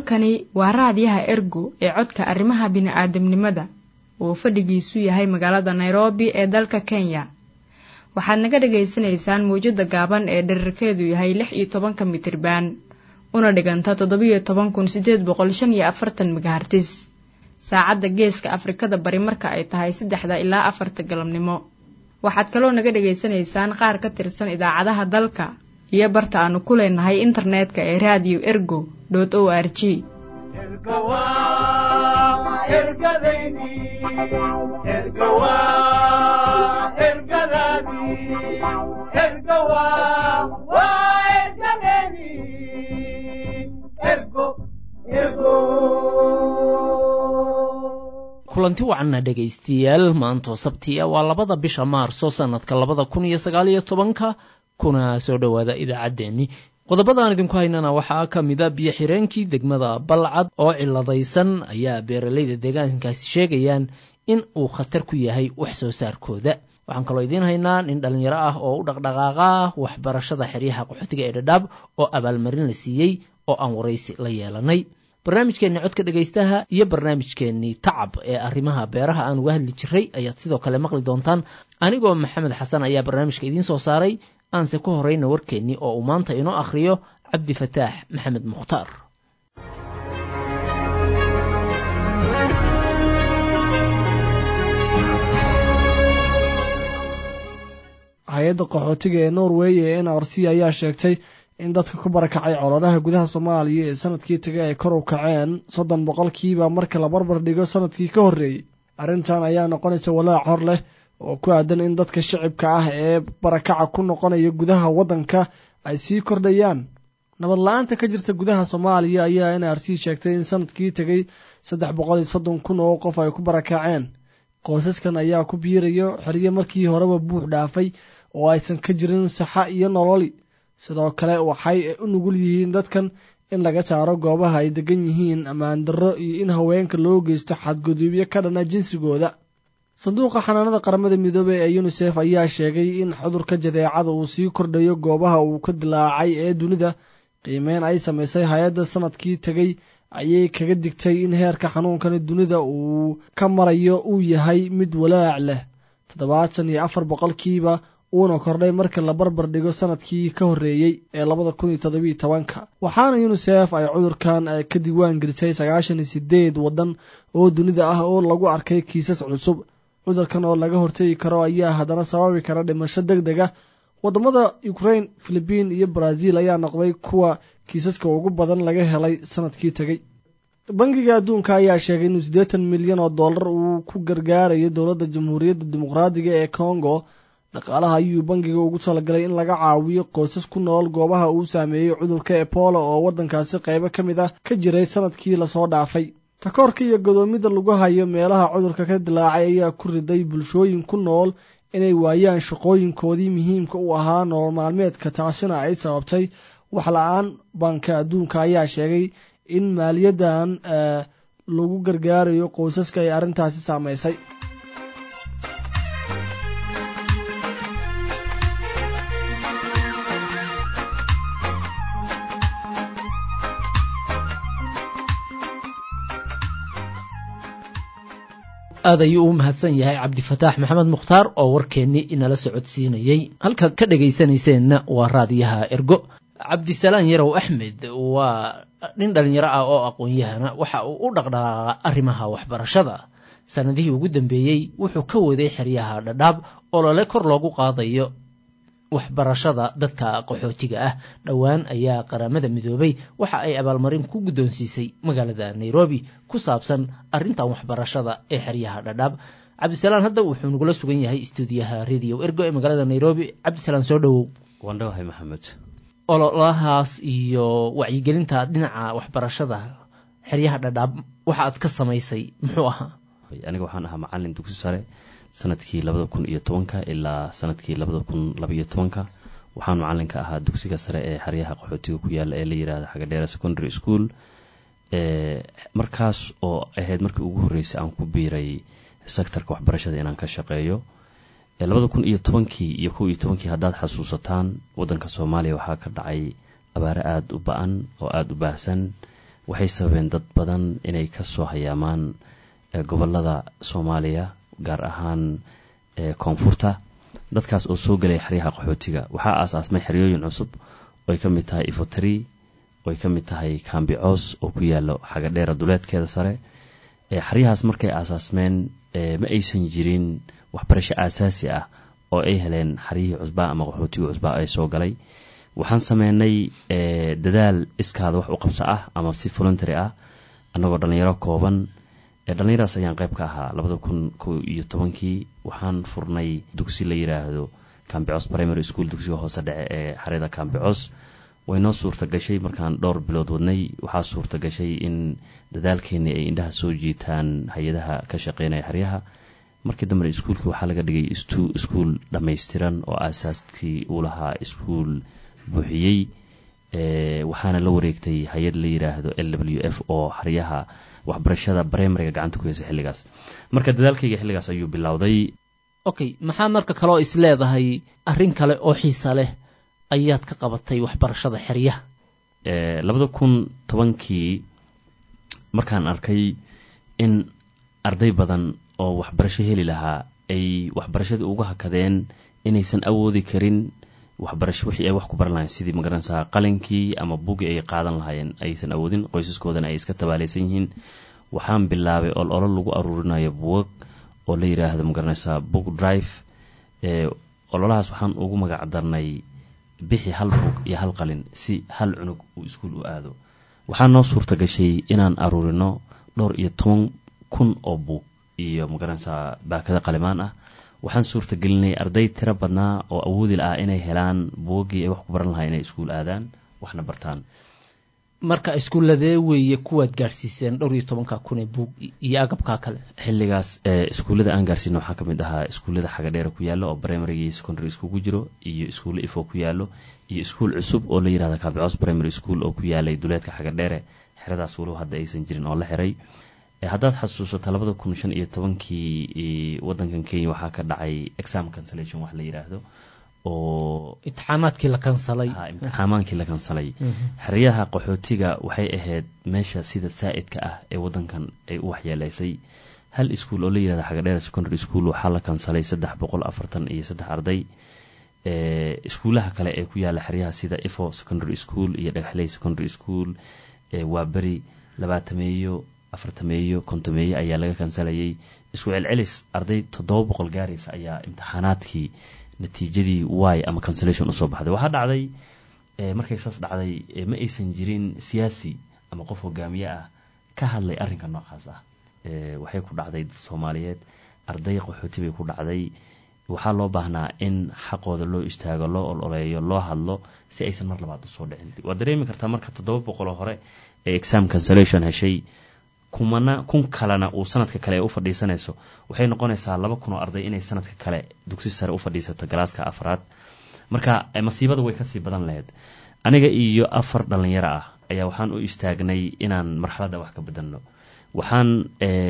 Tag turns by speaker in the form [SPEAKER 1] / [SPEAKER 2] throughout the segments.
[SPEAKER 1] halkani waa raadiyaha ergo ee codka arrimaha bini'aadamnimada uu fadhigiisu yahay magaalada nairobi ee dalka kenya waxaad naga dhagaysanaysaan mawjadda gaaban ee dherarkeedu yahay lix iyo tobanka mitriban una dhiganta toddobiyo toban kun siddeed boqol shan iyo afartan megahartis saacadda geeska afrikada bari marka ay tahay saddexda ilaa afarta galabnimo waxaad kaloo naga dhagaysanaysaan qaar ka tirsan idaacadaha dalka iyo barta aanu ku leenahay internetka ee raadiyo ergo o r g
[SPEAKER 2] kulanti wacanna dhegaystayaal maantoo sabtiya waa labada bisha maarso sannadka labada kun iyo sagaaliyo tobanka kuna soo dhowaada idaacaddeenni qodobadaan idinku haynana waxaa ka mida biyo xireenkii degmada balcad oo ciladaysan ayaa beeralayda deegaankaasi sheegayaan in uu khatar ku yahay wax soo saarkooda waxaan kaloo idiin haynaa nin dhallinyaro ah oo u dhaqdhaqaaqa waxbarashada xeryaha qaxootiga ee dhadhaab oo abaalmarin la siiyey oo aan waraysi la yeelanay barnaamijkeenni codka dhegaystaha iyo barnaamijkeennii tacab ee arrimaha beeraha aan uga hadli jiray ayaad sidoo kale maqli doontaan anigoo maxamed xasan ayaa barnaamijka idiin soo saaray aanse ku horeyna warkeennii oo uu maanta inoo akhriyo cabdi fataax maxamed mukhtaar
[SPEAKER 3] hay-adda qaxootiga ee norway ee n r c ayaa sheegtay in dadka ku barakacay coladaha gudaha soomaaliya ee sanadkii tagay ay kor u kaceen soddon boqolkiiba marka la barbar dhigo sanadkii ka horreeyey arrintan ayaa noqonaysa walaac hor leh oo ku aadan in dadka shicibka ah ee barakaca ku noqonaya gudaha waddanka ay sii kordhayaan nabad la-aanta ka jirta gudaha soomaaliya ayaa n r c sheegtay in sanadkii tegay saddex boqol iyo soddon kun oo qof ay ku barakaceen qoysaskan ayaa ku biirayo xeryo markii horeba buux dhaafay oo aysan ka jirin saxa iyo nololi sidoo kale waxay u nugul yihiin dadkan in laga saaro goobaha ay degan yihiin ammaan darro iyo in haweenka loo geysto xadgudubyo ka dhana jinsigooda sanduuqa xanaanada qaramada midoobey ee yunisef ayaa sheegay in cudurka jadeecada uu sii kordhayo goobaha uu ka dilaacay ee dunida qiimeyn ay samaysay hay-adda sanadkii tegey ayay kaga digtay in heerka xanuunkani dunida uu ka marayo uu yahay mid walaac leh toddobaatan iyo afar boqolkiiba uuna kordhay marka la barbar dhigo sanadkii ka horreeyey ee labada kun iyo toddobiyo tobanka waxaana yunisef ay cudurkan ka diiwaan gelisay sagaashan iyo sideed waddan oo dunida ah oo lagu arkay kiisas cusub cudurkan oo laga hortegi karo ayaa haddana sababi kara dhimasho deg deg ah waddamada ukrain filibiin iyo brazil ayaa noqday kuwa kiisaska ugu badan laga helay sanadkii tegey bangiga adduunka ayaa sheegay inuu siddeetan milyan oo dollar uu ku gargaarayo dowladda jamhuuriyadda dimuqraadiga ee congo dhaqaalaha ayuu bangiga ugu talagalay in laga caawiyo qoysas ku nool goobaha uu saameeyey cudurka ebola oo waddankaasi qaybo ka mid ah ka jiray sanadkii lasoo dhaafay takoorka iyo godoomida lagu hayo meelaha cudurka ka dilaacay ayaa ku riday bulshooyin ku nool inay waayaan shaqooyinkoodii muhiimka u ahaa nolol maalmeedka taasina ay sababtay wax la-aan banka adduunka ayaa sheegay in maaliyaddan lagu gargaarayo qoysaska ay arrintaasi saameysay
[SPEAKER 2] aad ayuu u mahadsan yahay cabdifataax maxamed mukhtaar oo warkeennii inala socodsiinayey halkaad ka dhegaysanayseena waa raadiyaha ergo cabdisalaan yarow axmed waa nin dhallinyaro ah oo aqoon-yahana waxa uu u dhaqdhaqaaqa arrimaha waxbarashada sannadihii ugu dambeeyey wuxuu ka waday xeryaha dhadhaab oo lole kor loogu qaadayo waxbarashada dadka qaxootiga ah dhowaan ayaa qaramada midoobay waxa ay abaalmarin ku guddoonsiisay magaalada nairobi ku saabsan arrintan waxbarashada ee xeryaha dhadhaab cabdisalaan hadda wuxuu nagula sugan yahay istuudiyaha radio ergo ee magaalada nairobi cabdisalaan soo dhowow
[SPEAKER 4] waandhawahay maxamed
[SPEAKER 2] ololahaas iyo wacyigelinta dhinaca waxbarashada xeryaha dhadhaab waxa aad ka samaysay muxuu ahaa
[SPEAKER 4] aniga waxaan ahaa macalin dugsi sare sanadkii labada kun iyo tobanka ilaa sanadkii labada kun labaiyo tobanka waxaan macalinka ahaa dugsiga sare ee xeryaha qaxootiga ku yaala ee la yirahdo xagadheera secondary school markaas oo ahayd markii ugu horreysay aan ku biiray sectorka waxbarashada inaan ka shaqeeyo labada kun iyo tobankii iyo kow iyo tobankii haddaad xasuusataan waddanka soomaaliya waxaa ka dhacay abaare aada u ba-an oo aada u baahsan waxay sababeen dad badan inay kasoo hayaamaan gobolada soomaaliya gaar ahaan koonfurta dadkaas oo soo gelaya xeryaha qaxootiga waxaa aasaasmay xeryooyin cusub ooay ka mid tahay ifotri ooay ka mid tahay kambicoos oo ku yaalo xagadheera duleedkeeda sare xeryahaas markay aasaasmeen ma aysan jirin waxbarasho aasaasi ah oo ay heleen xaryihii cusbaa ama qaxootiga cusbaa ay soo galay waxaan sameynay dadaal iskaada wax u qabso ah ama si voluntary ah annagoo dhallinyaro kooban dhallinyaradas ayaan qayb ka ahaa labada kun ko iyo tobankii waxaan furnay dugsi la yiraahdo cambicos primary school dugsiga hoose dhece ee xaryada cambicos way noo suurta gashay markaan dhowr bilood wadnay waxaa suurta gashay in dadaalkeeni ay indhaha soo jiitaan hay-adaha ka shaqeynaya xeryaha markii dambena iskuulkii waxaa laga dhigay iskuul dhammaystiran oo aasaaskii uu lahaa iskuul buuxiyey waxaana la wareegtay hay-ad la yiraahdo l w f oo xeryaha waxbarashada brimariga gacanta ku heysa xilligaas marka dadaalkayga xilligaas ayuu bilowday
[SPEAKER 2] okay maxaa marka kaloo is leedahay arrin kale oo xiisa leh ayaad ka qabatay waxbarashada xeryaha
[SPEAKER 4] labada kun tobankii markaan arkay in arday badan oo waxbarasho heli lahaa ay waxbarashadii uga hakadeen inaysan awoodi karin waxbarasho wixii ay wax ku baran lahayen sidii magaranaysaa qalinkii ama buggii ay qaadan lahaayeen aysan awoodin qoysaskoodana ay iska tabaalaysan yihiin waxaan bilaabay ol olo lagu aruurinayo buwag oo la yiraahdo magaranaysaa book drive ololahaas waxaan ugu magac darnay bixi hal bug iyo hal qalin si hal cunug uu iskuul u aado waxaa noo suurta gashay inaan aruurino dhowr iyo toban kun oo buug iyo magaranaysaa baakada qalimaan ah waxaan suurta gelinay arday tiro badnaa oo awoodi la ah inay helaan buuggii ay wax ku baran lahaa inay iskuul aadaan waxna bartaan
[SPEAKER 2] marka iskuulladee weeye kuwaad gaadhsiiseen dhowr iyo tobanka kun ee buug iyo agabkaa kale
[SPEAKER 4] xilligaas iskuullada aan gaarsiino waxaa kamid ahaa iskuullada xagadheera ku yaalo oo primary iyo secondary iskugu jiro iyo iskuulle ifo ku yaalo iyo iskuul cusub oo la yirahda kabicos primary school oo ku yaalay duleedka xagadheere xeradaas walow hadda aysan jirin oo la xiray haddaad xasuusato labada kun shan iyo tobankii wadankan kenya waxaa ka dhacay exam cancellation wax la yiraahdo oo
[SPEAKER 2] imtixaamaadkii la kansalay
[SPEAKER 4] imtixaamaankii la kansalay xeryaha qaxootiga waxay ahayd meesha sida saa-idka ah ee wadankan ay u waxyeeleysay hal iskuol oo la yirahda xagadheer secondary school waxaa la kansalay saddex boqol afartan iyo saddex arday iskuulaha kale ee ku yaala xeryaha sida ifo secondary school iyo dhagaxley secondary school waa beri labaatameeyo afartameeyo kontomeeyo ayaa laga kansalayay isku celcelis arday toddoba boqol gaaraysa ayaa imtixaanaadkii natiijadii y ama cancellation usoo baxday waxaa dhacday markay saas dhacday ma aysan jirin siyaasi ama qof hogaamiye ah ka hadlay arrinka noocaas ah waxay ku dhacday dad soomaaliyeed arday qaxooti bay ku dhacday waxaa loo baahnaa in xaqooda loo istaago loo ololeeyo loo hadlo si aysan mar labaad usoo dhicin waad dareemi kartaa marka toddoba boqoloo hore ee exam cancellation heshay kumana kun kalena uu sanadka kale u fadhiisanayso waxay noqonaysaa laba kun oo arday inay sanadka kale dugsi sare u fadhiisato galaaska afraad marka masiibada way kasii badan lahayd aniga iyo afar dhalinyaro ah ayaa waxaan u istaagnay inaan marxaladda wax ka bedelno waxaan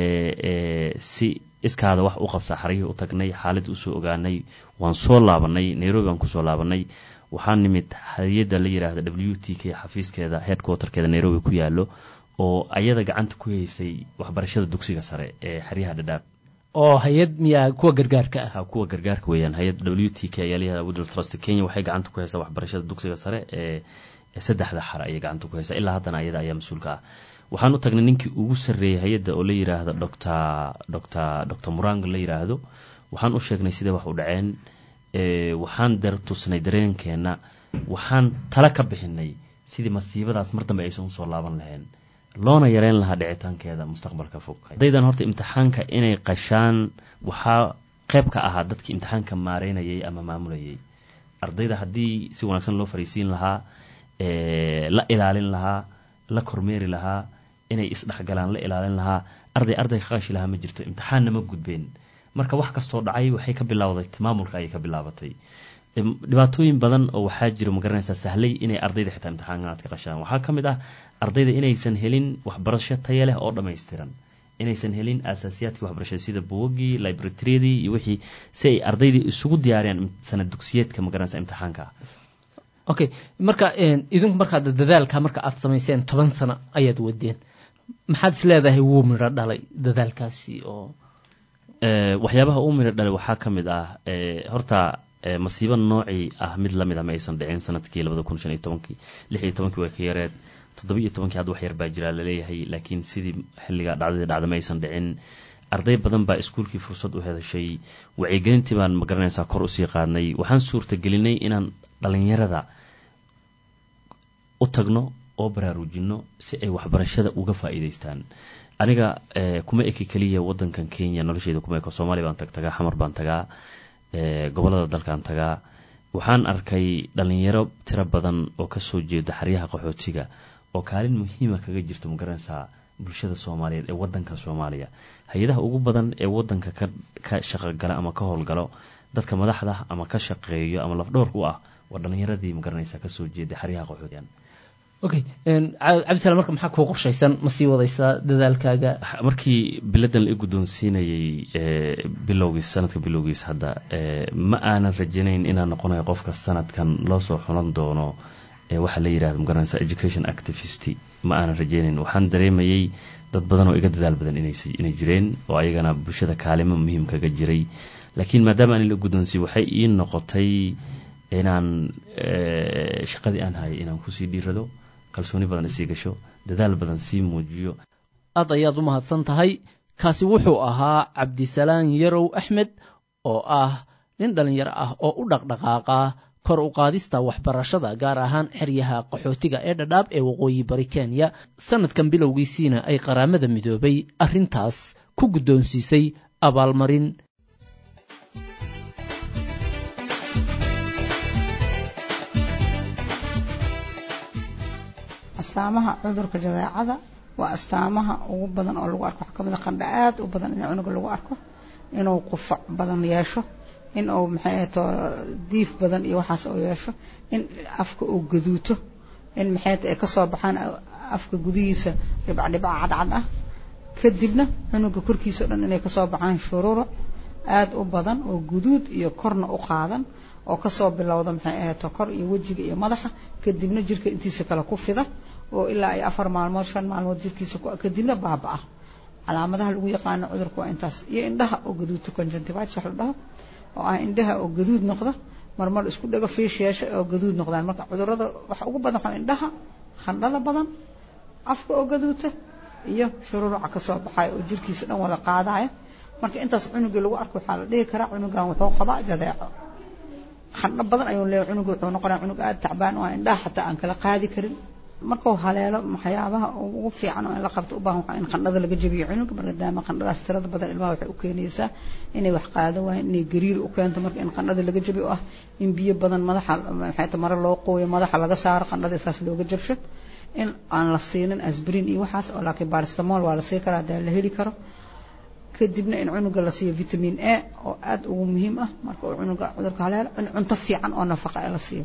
[SPEAKER 4] si iskaada wax u qabsa xaryihii u tagnay xaalad usoo ogaanay waan soo laabanay nairobi aan kusoo laabanay waxaan nimid hay-adda la yiraahda w t k xafiiskeeda headquarterkeeda nairobi ku yaalo oo ayada gacanta ku haysay waxbarashada dugsiga sare ee xeryaha dhadhaab
[SPEAKER 2] oo hay-ad miyaa kuwa gargaarka ah
[SPEAKER 4] kuwa gargaarka weeyaan hay-ad w t k ayaa layihahda widl trust kenya waxay gacanta ku haysaa waxbarashada dugsiga sare ee saddexda xare ayay gacanta ku haysaa ilaa haddana ayada ayaa mas-uulka ah waxaan u tagnay ninkii ugu sarreeyay hay-adda oo la yiraahdo doctor doctor doctor muranga la yiraahdo waxaan u sheegnay sidee wax u dhaceen waxaan tusnay dareenkeena waxaan tala ka bixinay sidii masiibadaas mar dambe aysan usoo laaban lahayn loona yareyn lahaa dhicitaankeeda mustaqbalka fog ardaydan horta imtixaanka inay qashaan waxaa qeyb ka ahaa dadkii imtixaanka maareynayay ama maamulayay ardayda haddii si wanaagsan loo fariisiin lahaa la ilaalin lahaa la kormeeri lahaa inay isdhexgalaan la ilaalin lahaa arday arday ka qashi lahaa ma jirto imtixaanna ma gudbeen marka wax kastoo dhacay waxay ka bilowday maamulka ayay ka bilaabatay dhibaatooyin badan oo waxaa jiro magaranaysaa sahlay inay ardayda xitaa imtixaanaad ka qashaan waxaa ka mid ah ardayda inaysan helin waxbarasho taya leh oo dhammaystiran inaysan helin asaasiyaadkii waxbarashada sida buwagii libratriyadii iyo wixii si ay ardaydii isugu diyaariyaan sanad dugsiyeedka magaranaysa imtixaanka
[SPEAKER 2] okay marka idinku markaad dadaalka marka aad samayseen toban sano ayaad wadeen maxaad is leedahay wuu midho dhalay dadaalkaasi oo
[SPEAKER 4] waxyaabaha uu midho dhalay waxaa ka mid ah horta masiibo noocii ah mid lamid ah ma aysan dhicin sanadkii labada kun shan iyo tobankii lix iyo tobankii way ka yareed toddoba iyo tobankii hadda wax yar baa jiraa laleeyahay laakiin sidii xilliga dhacdadii dhacda ma aysan dhicin arday badan baa iskuulkii fursad u hedashay wacyigelintii baan magaranaysaa kor usii qaadnay waxaan suurtagelinay inaan dhalinyarada u tagno oo baraarujinno si ay waxbarashada uga faa'iidaystaan aniga kuma eki keliya wadankan kenya nolosheeda kuma eko soomaaliya baan tag tagaa xamar baan tagaa gobolada dalkaan tagaa waxaan arkay dhalinyaro tiro badan oo kasoo jeeda xaryaha qaxootiga oo kaalin muhiima kaga jirta magaranaysaa bulshada soomaaliyeed ee wadanka soomaaliya hay-adaha ugu badan ee wadanka ka shaqogala ama ka howlgalo dadka madaxda ama ka shaqeeyo ama lafdhoorka u ah waa dhalinyaradii magaranaysa kasoo jeeda xaryaha qaxootiga
[SPEAKER 2] okay cabdisalaam marka maxaa kuu qorshaysan ma sii wadaysaa dadaalkaaga
[SPEAKER 4] markii biladan la i guddoonsiinayay bilowgiis sanadka bilowgiis hadda ma aanan rajanayn inaan noqonayo qofka sanadkan loo soo xulan doono waxaa la yidhahda magaranaysa education activist ma aanan rajaynayn waxaan dareemayay dad badan oo iga dadaal badan inay jireen oo ayagana bulshada kaalimo muhiim kaga jiray laakiin maadaama aan la guddoonsiiy waxay ii noqotay inaan shaqadii aan hayay inaan kusii dhiirado kalsooni badan isii gasho dadaal badan sii muujiyo
[SPEAKER 2] aad ayaad u mahadsan tahay kaasi wuxuu ahaa cabdisalaan yarow axmed oo ah nin dhallinyaro ah oo u dhaqdhaqaaqa kor u qaadista waxbarashada gaar ahaan xeryaha qaxootiga ee dhadhaab ee waqooyi bari kenya sannadkan bilowgiisiina ay qaraamada midoobay arrintaas ku guddoonsiisay abaalmarin
[SPEAKER 5] astaamaha cudurka jadeecada waa astaamaha ugu badan oo lagu arko waxaa kamid a qandha aad u badan in cunuga lagu arko inuu qufac badan yeesho in uu maxay ahato diif badan iyo waxaas uu yeesho in afka uu gaduuto in maxay ahato ay kasoo baxaan afka gudihiisa dhibcdhibca cadcad ah kadibna cunuga korkiisa o dhan inay kasoo baxaan shuruuro aad u badan oo guduud iyo korna u qaadan oo kasoo bilowda maxay ahato kor iyo wejiga iyo madaxa kadibna jirka intiisa kale ku fida oo ilaa ay afar maalmood shan maalmood jirkiisa kadibna baaba-a calaamadaha lagu yaqaano cudurka waa intaas iyo indhaha oo gaduudta conjunctivitis wax la dhaho oo ah indhaha oo gaduud noqda marmar isku dhago fiish yeesha oo gaduud noqdaan marka cudurada waxa ugu badan waxaa indhaha khandhada badan afka oo gaduuta iyo shururuca kasoo baxaya oo jirkiisa dhan wada qaadaya marka intaas cunugii lagu arko waxaa la dhihi karaa cunugan wuxuu qabaa jadeeco khandho badan ayuu leeyahay cunuga wuxuu noqonaya cunug aada tacbaan oo indhaha xataa aan kala qaadi karin markuu haleelo waxyaabaha ugu fiican oo in la qabto u baahan waxaa in qandhada laga jabiyo cunuga maadaama qandhadaas tirada badan ilmaha waxay u keenaysaa inay wax qaado waayeen inay gariir u keento marka in qandhada laga jabiyo oo ah in biyo badan madaxa maxay ta mare loo qooyo madaxa laga saaro qandhada saas looga jabsho in aan la siinin asbrin iyo waxaas oo laakiin baristamol waa la sii karaa hadaa la heli karo kadibna in cunuga la siiyo vitamin a oo aada ugu muhiim ah marka uu cunuga cudurka haleelo in cunto fiican oo nafaqa la siiyo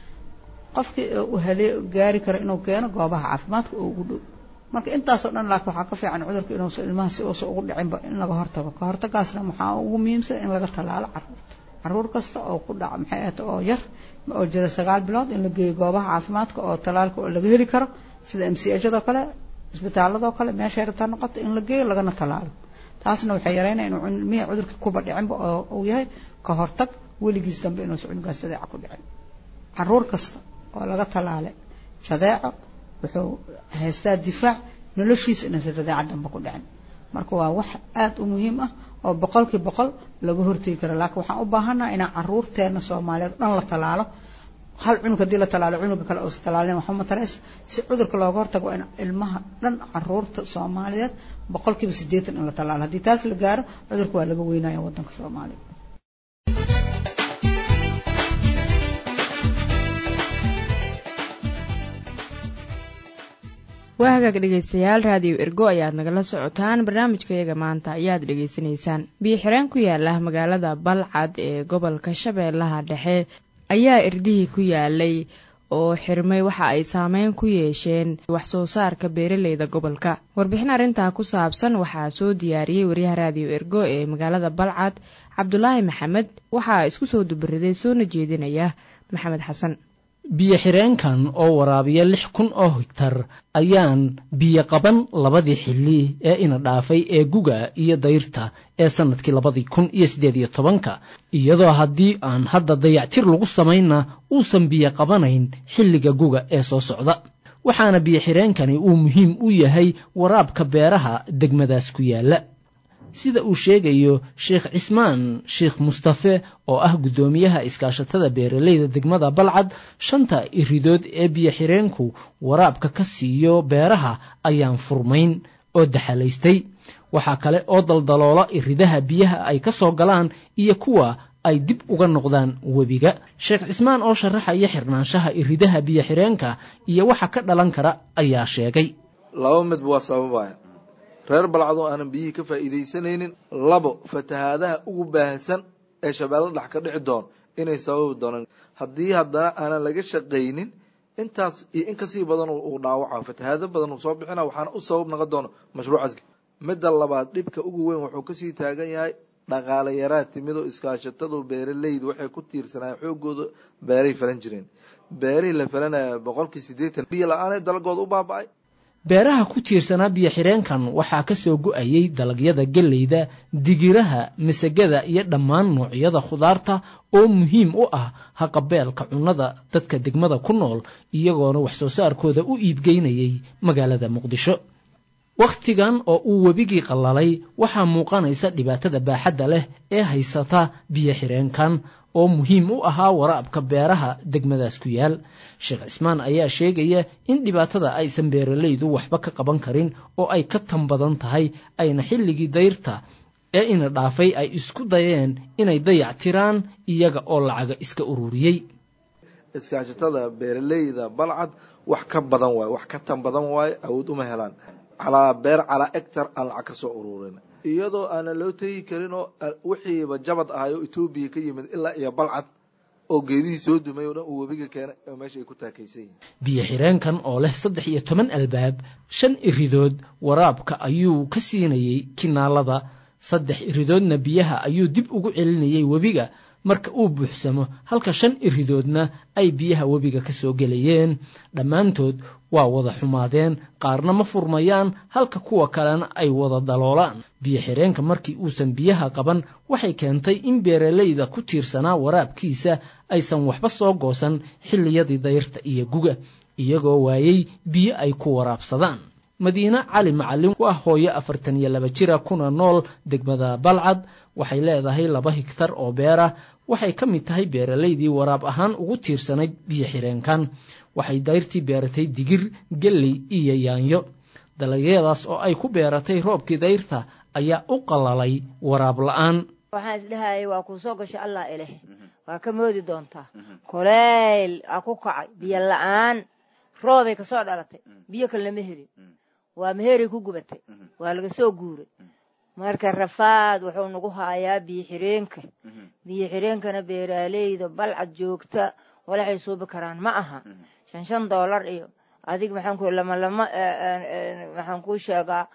[SPEAKER 5] qofkii uu halee gaari karo inuu keeno goobaha caafimaadka oo ugu dhow marka intaasoo dhan laakiin waxaa ka fiican cudurka inuusa ilmaha si uusa ugu dhicinba in laga hortago ka hortagaasna waxaa ugu muhiimsan in laga tallaalo caruurta caruur kasta oo ku dhaca maxay ahata oo yar oo jira sagaal bilood in la geeyo goobaha caafimaadka oo tallaalka oo laga heli karo sida m c hado kale isbitaaladoo kale meeshay rabtaa noqoto in la geeyo lagana tallaalo taasna waxay yareynaya inuu ilmihii cudurka kuba dhicinba oo uu yahay ka hortag weligiis dambe inuusa cunugaas jadeeca ku dhicin caruur kasta oo laga tallaale jadeeco wuxuu haystaa difaac noloshiisa inaysan jadeeca dambe ku dhicin marka waa wax aada u muhiim ah oo boqolkii boqol laga hortegi karo laakiin waxaan u baahannaha inaan caruurteena soomaaliyeed dhan la tallaalo hal cunug haddii la tallaalo cunuga kale uusa tallaalin waxba mataraysa si cudurka looga hortago waa in ilmaha dhan caruurta soomaaliyeed boqolkiiba siddeetan in la tallaalo haddii taas la gaaro cudurka waa laga weynaya waddanka soomaaliya
[SPEAKER 1] waa hagaag dhegaystayaal raadiyo ergo ayaad nagala socotaan barnaamijkayaga maanta ayaad dhegaysanaysaan biyo-xireen ku yaala magaalada balcad ee gobolka shabeellaha dhexe ayaa irdihii ku yaalay oo xirmay waxa ay saameyn ku yeesheen wax soo saarka beeraleyda gobolka warbixin arrintaa ku saabsan waxaa soo diyaariyey waryaha raadiyo ergo ee magaalada balcad cabdulaahi maxamed waxaa isku soo dubariday soona jeedinaya maxamed xasan
[SPEAKER 2] biyo xireenkan oo waraabiya lix kun oo higtar ayaan biyo qaban labadii xilli ee ina dhaafay ee guga iyo dayrta ee sannadkii labadii kun iyo siddeed iyo tobanka iyadoo haddii aan hadda dayactir lagu samaynna uusan biyo qabanayn xilliga guga ee soo socda waxaana biyo xireenkani uu muhiim u yahay waraabka beeraha degmadaas ku yaalla sida uu sheegayo sheekh cismaan sheekh mustafe oo ah guddoomiyaha iskaashatada beeralayda degmada balcad shanta iridood ee biyo xireenku waraabka ka siiyo beeraha ayaan furmayn oo daxalaystay waxaa kale oo daldaloola iridaha biyaha ay ka soo galaan iyo kuwa ay dib uga noqdaan webiga sheekh cismaan oo sharaxaya xirnaanshaha iridaha biyo xireenka iyo waxa ka dhalan kara ayaa sheegay
[SPEAKER 6] laba midba waa sababaya reer balcad oo aanan biyihii ka faa'iidaysanaynin labo fatahaadaha ugu baahsan ee shabeello dhex ka dhici doon inay sababi doonaan haddii haddana aanan laga shaqaynin intaas iyo in kasii badan uu dhaawaca fatahaado badan uu soo bixina waxaana u sabab noqon doona mashruucaas midda labaad dhibka ugu weyn wuxuu kasii taagan yahay dhaqaale yaraa timid oo iskaashatadu beeralaydu waxay ku tiirsanaayen xoogooda beeray falan jireen beerihii la falanaya boqolkii siddeetan biyo la-aanay dalagooda u baaba-ay
[SPEAKER 2] beeraha ku tiirsanaa biyo xireenkan waxaa ka soo go-ayey dalagyada gelleyda digiraha masagada iyo dhammaan noocyada khudaarta oo muhiim u ah haqabeelka cunnada dadka degmada ku nool iyagoona wax soo saarkooda u iibgeynayay magaalada muqdisho wakhtigan oo uu webigii qallalay waxaa muuqanaysa dhibaatada baaxadda leh ee haysata biyo xireenkan oo muhiim u ahaa waraabka beeraha degmadaas ku yaal sheekh cismaan ayaa sheegaya in dhibaatada aysan beeralaydu waxba ka qaban karin oo ay ka tan badan tahay ayna xilligii dayrta ee ina dhaafay ay isku dayeen inay dayac tiraan iyaga oo lacaga iska ururiyey
[SPEAKER 6] iskaashatada beeralayda balcad wax ka badan waaye wax ka tan badan waaye awood uma helaan calaa beer calaa ectar aan lacag ka soo ururin iyadoo aanan loo tegi karin oo wixiiba jabad ahay oo etoobiya ka yimid ilaa iyo balcad oo geedihii soo dumay oo dhan uu webiga keenay oo meesha ay ku taakaysan yihin
[SPEAKER 2] biyo xireenkan oo leh saddex iyo toban albaab shan iridood waraabka ayuu ka siinayey kinaalada saddex iridoodna biyaha ayuu dib ugu celinayey webiga marka uu buuxsamo halka shan iridoodna ay biyaha webiga ka soo gelayeen dhammaantood waa wada xumaadeen qaarna ma furmayaan halka kuwa kalena ay wada daloolaan biyo xireenka markii uusan biyaha qaban waxay keentay in beeralayda ku tiirsanaa waraabkiisa aysan waxba soo goosan xilliyadii dayrta iyo guga iyagoo waayey biyo ay ku waraabsadaan madiine cali macalin waa hooyo afartan iyo laba jira kuna nool degmada balcad waxay leedahay laba higtar oo beerah waxay ka mid tahay beeralaydii waraab ahaan ugu tiirsanayd biyo xireenkan waxay dayrtii beeratay digir gelley iyo yaanyo dalagyadaas oo ay ku beeratay roobkii dayrta ayaa u qalalay waraab la-aan
[SPEAKER 7] waxaan isdhahayay waa kuu soo gashay allah ileh waa ka moodi doontaa kuleyl aa ku kacay biyo la-aan roobay kasoo dhalatay biyo kale lama helin waa meheray ku gubatay waa laga soo guuray marka rafaad wuxuu nagu haayaa biyo xireenka biyo xireenkana beeraaleyda balcad joogta walaxay suubi karaan ma aha shan shan doolar iyo adig maxaan ku lama lama maxaan kuu sheegaa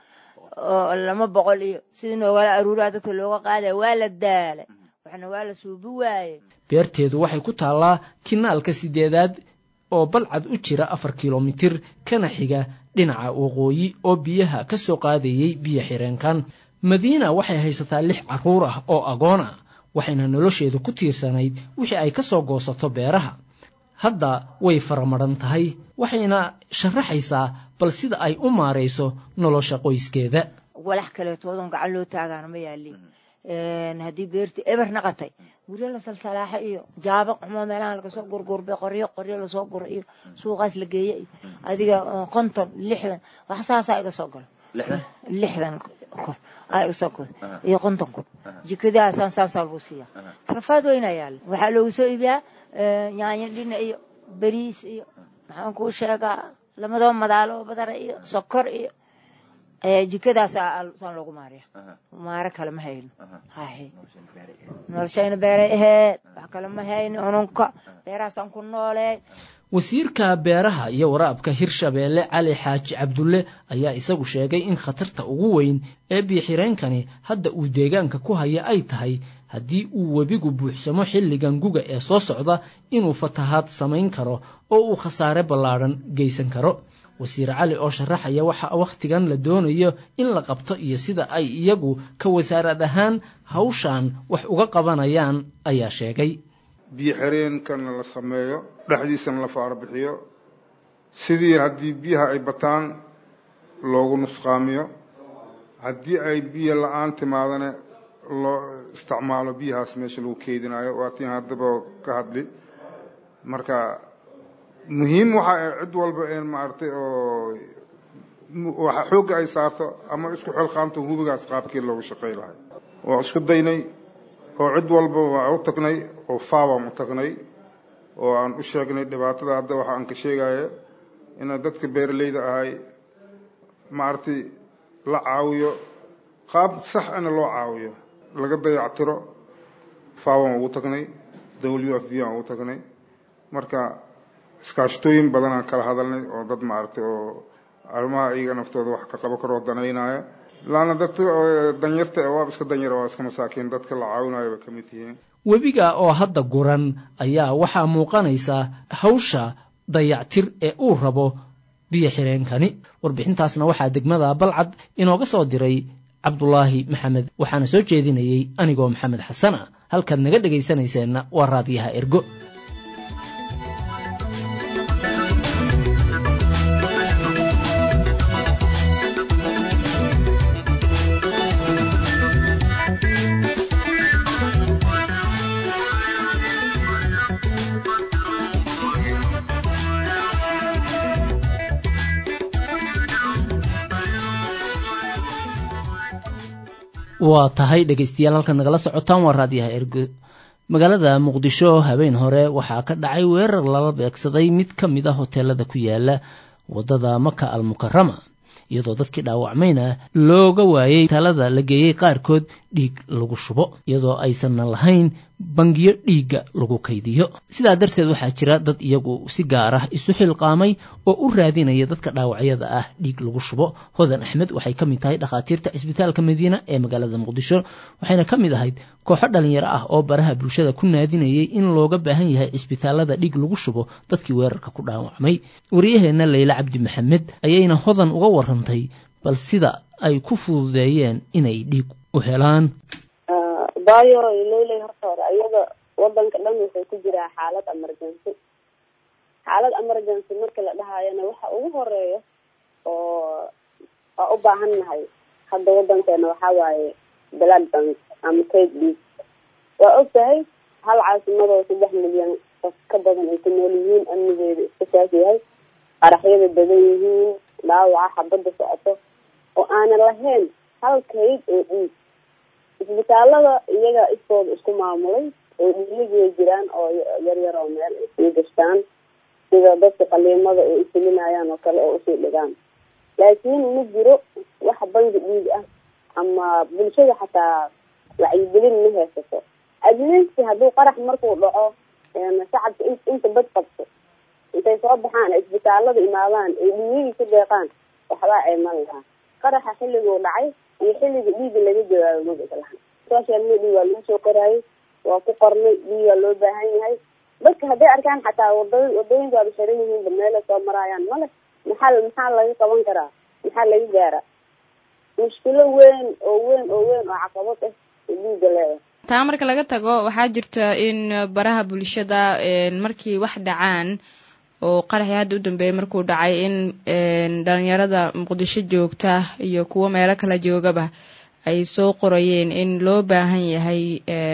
[SPEAKER 7] lama boqol iyo sidii noogala aruuraha dadka looga qaadaya waa la daala waxna waa la suubi waaye
[SPEAKER 2] beerteedu waxay ku taallaa kinaalka sideedaad oo balcad u jira afar kilomitir kana xiga dhinaca waqooyi oo biyaha ka soo qaadayey biyo xireenkan madiina waxay haysataa lix carruur ah oo agoon ah waxayna nolosheedu ku tiirsanayd wixii ay ka soo goosato beeraha hadda way faramadhan tahay waxayna sharaxaysaa bal sida ay u maarayso nolosha qoyskeeda
[SPEAKER 7] walax kaleetoodan gacan loo taagaana ma yaalin haddii beertii eber naqatay guryo la salsalaaxa iyo jaaba xumo meelaha lagasoo gurgurbay qoryo qoryo lasoo guro iyo suuqaas la geeye iyo adiga konton lixdan wax saasaa iga soo galo lixdan kun aa iga soo goda iyo konton kun jikadaasaan saasaa lagu siiya rafaad weynaa yaalla waxaa loogu soo iibiyaa yaanyo dhina iyo bariis iyo maxaan kuu sheegaa lamadoo madaalo oo badara iyo sokor iyo jikadaasaan loogu maariya maaro kale ma hayno hahe noloshayna beeray aheed wax kale ma hayno ununka beerahaasaan ku noolee
[SPEAKER 2] wasiirka beeraha iyo waraabka hirshabeelle cali xaaji cabdulle ayaa isagu sheegay in khatarta ugu weyn ee biyoxireenkani hadda uu deegaanka ku haya ay tahay haddii uu webigu buuxsamo xilligan guga ee soo socda inuu fatahaad samayn karo oo uu khasaare ballaadhan geysan karo wasiir cali oo sharaxaya waxa wakhtigan la doonayo in la qabto iyo sida ay iyagu ka wasaarad ahaan hawshan wax uga qabanayaan ayaa sheegay
[SPEAKER 8] biyo xireenkana la sameeyo dhexdiisana la faarabixiyo sidii haddii biyaha ay bataan loogu nusqaamiyo haddii ay biyo la-aan timaadana loo isticmaalo biyahaas meesha lagu keydinayo waa tiin haddaba ka hadli marka muhiim waxa ay cid walba een maaragtay oo waxa xoogga ay saarto ama isku xilqaamto hubigaas qaabkii loogu shaqay lahay waa isku daynay oo cid walba waa u tagnay oo faabaan u tagnay oo aan u sheegnay dhibaatada hadda waxa aan ka sheegaya ina dadka beeralayda ahay maaragtay la caawiyo qaab sax ana loo caawiyo laga dayactiro faabaan ugu tagnay w f v aan ugu tagnay marka iskaashatooyin badanaan kala hadalnay oo dad maaragtay oo arrimaha iyaga naftooda wax ka qabo karoo danaynaya laana dadka danyarta waaba iska danyara waa iska masaakiin dadka la caawinayo bay ka mid yihiin
[SPEAKER 2] webiga oo hadda guran ayaa waxaa muuqanaysa hawsha dayactir ee uu rabo biyo xireenkani warbixintaasna waxaa degmada balcad inooga soo diray cabdulaahi maxamed waxaana soo jeedinayey anigoo maxamed xasan ah halkaad naga dhegaysanayseena waa raadiyaha ergo waa tahay dhegaystayaal halkaad nagala socotaan waa raadiyaha ergo magaalada muqdisho habeen hore waxaa ka dhacay weerar lala beegsaday mid ka mid a hoteelada ku yaala waddada maka al mukarama iyadoo dadkii dhaawacmayna looga waayey hoteelada la geeyey qaarkood dhiig lagu shubo iyadoo aysanna lahayn bangiyo dhiigga lagu kaydiyo sidaa darteed waxaa jira dad iyagu si gaar ah isu xilqaamay oo u raadinaya dadka dhaawacyada ah dhiig lagu shubo hodan axmed waxay ka mid tahay dhakhaatiirta cisbitaalka madiina ee magaalada muqdisho waxayna ka mid ahayd kooxo dhalinyaro ah oo baraha bulshada ku naadinayay in looga baahan yahay cisbitaalada dhiig lagu shubo dadkii weerarka ku dhaawacmay wariyaheenna leyla cabdi maxamed ayayna hodan uga warantay bal sida ay ku fududeeyeen inay dhiig u helaan
[SPEAKER 9] bayo leyley horta hore iyada wadanka dhan wuxuu ku jiraa xaalad emergency xaalad emergency marka la dhahayana waxa ugu horeeya oo waa u baahan nahay hadda wadankeena waxaa waaye blood bank ama cake dhiig waa og tahay hal caasimadoo saddex milyan qof ka badan ay ku nool yihiin amnigeeda iska saas yahay qaraxyada badan yihiin dhaawaca xabadda socoto oo aanan lahayn hal kayd oo dhiig isbitaalada iyaga iskooda isku maamulay oo dhiigay jiraan oo yaryar oo meel ay sii gashtaan sida dadka qaliimada ay ufulinayaan oo kale oo usii dhigaan laakiin ma jiro wax bangi dhiig ah ama bulshada xataa wacyigelin ma haysato adleast hadduu qarax markuu dhaco shacabka inta bad qabto intay soo baxaan isbitaalada imaadaan ay dhiigihii ku deeqaan waxbaa ceeman lahaa qaraxa xilliguu dhacay iyo xilliga dhiiga laga jawaabo magaca lahan social media waa lagu soo qoraayay waa ku qornay dhiigaa loo baahan yahay dadka hadday arkaan xataa wada wadooyinka waaba xiran yihiinba meelay soo maraayaan male maxaa maxaa laga qaban karaa maxaa laga gaaraa mushkilo weyn oo weyn oo weyn oo caqabad ah dhiiga leedahay
[SPEAKER 1] taa marka laga tago waxaa jirta in baraha bulshada markii wax dhacaan oo qaraxii hadda u dambeeyay markuu dhacay in dhalinyarada muqdisho joogta iyo kuwo meelo kala joogaba ay soo qorayeen in loo baahan yahay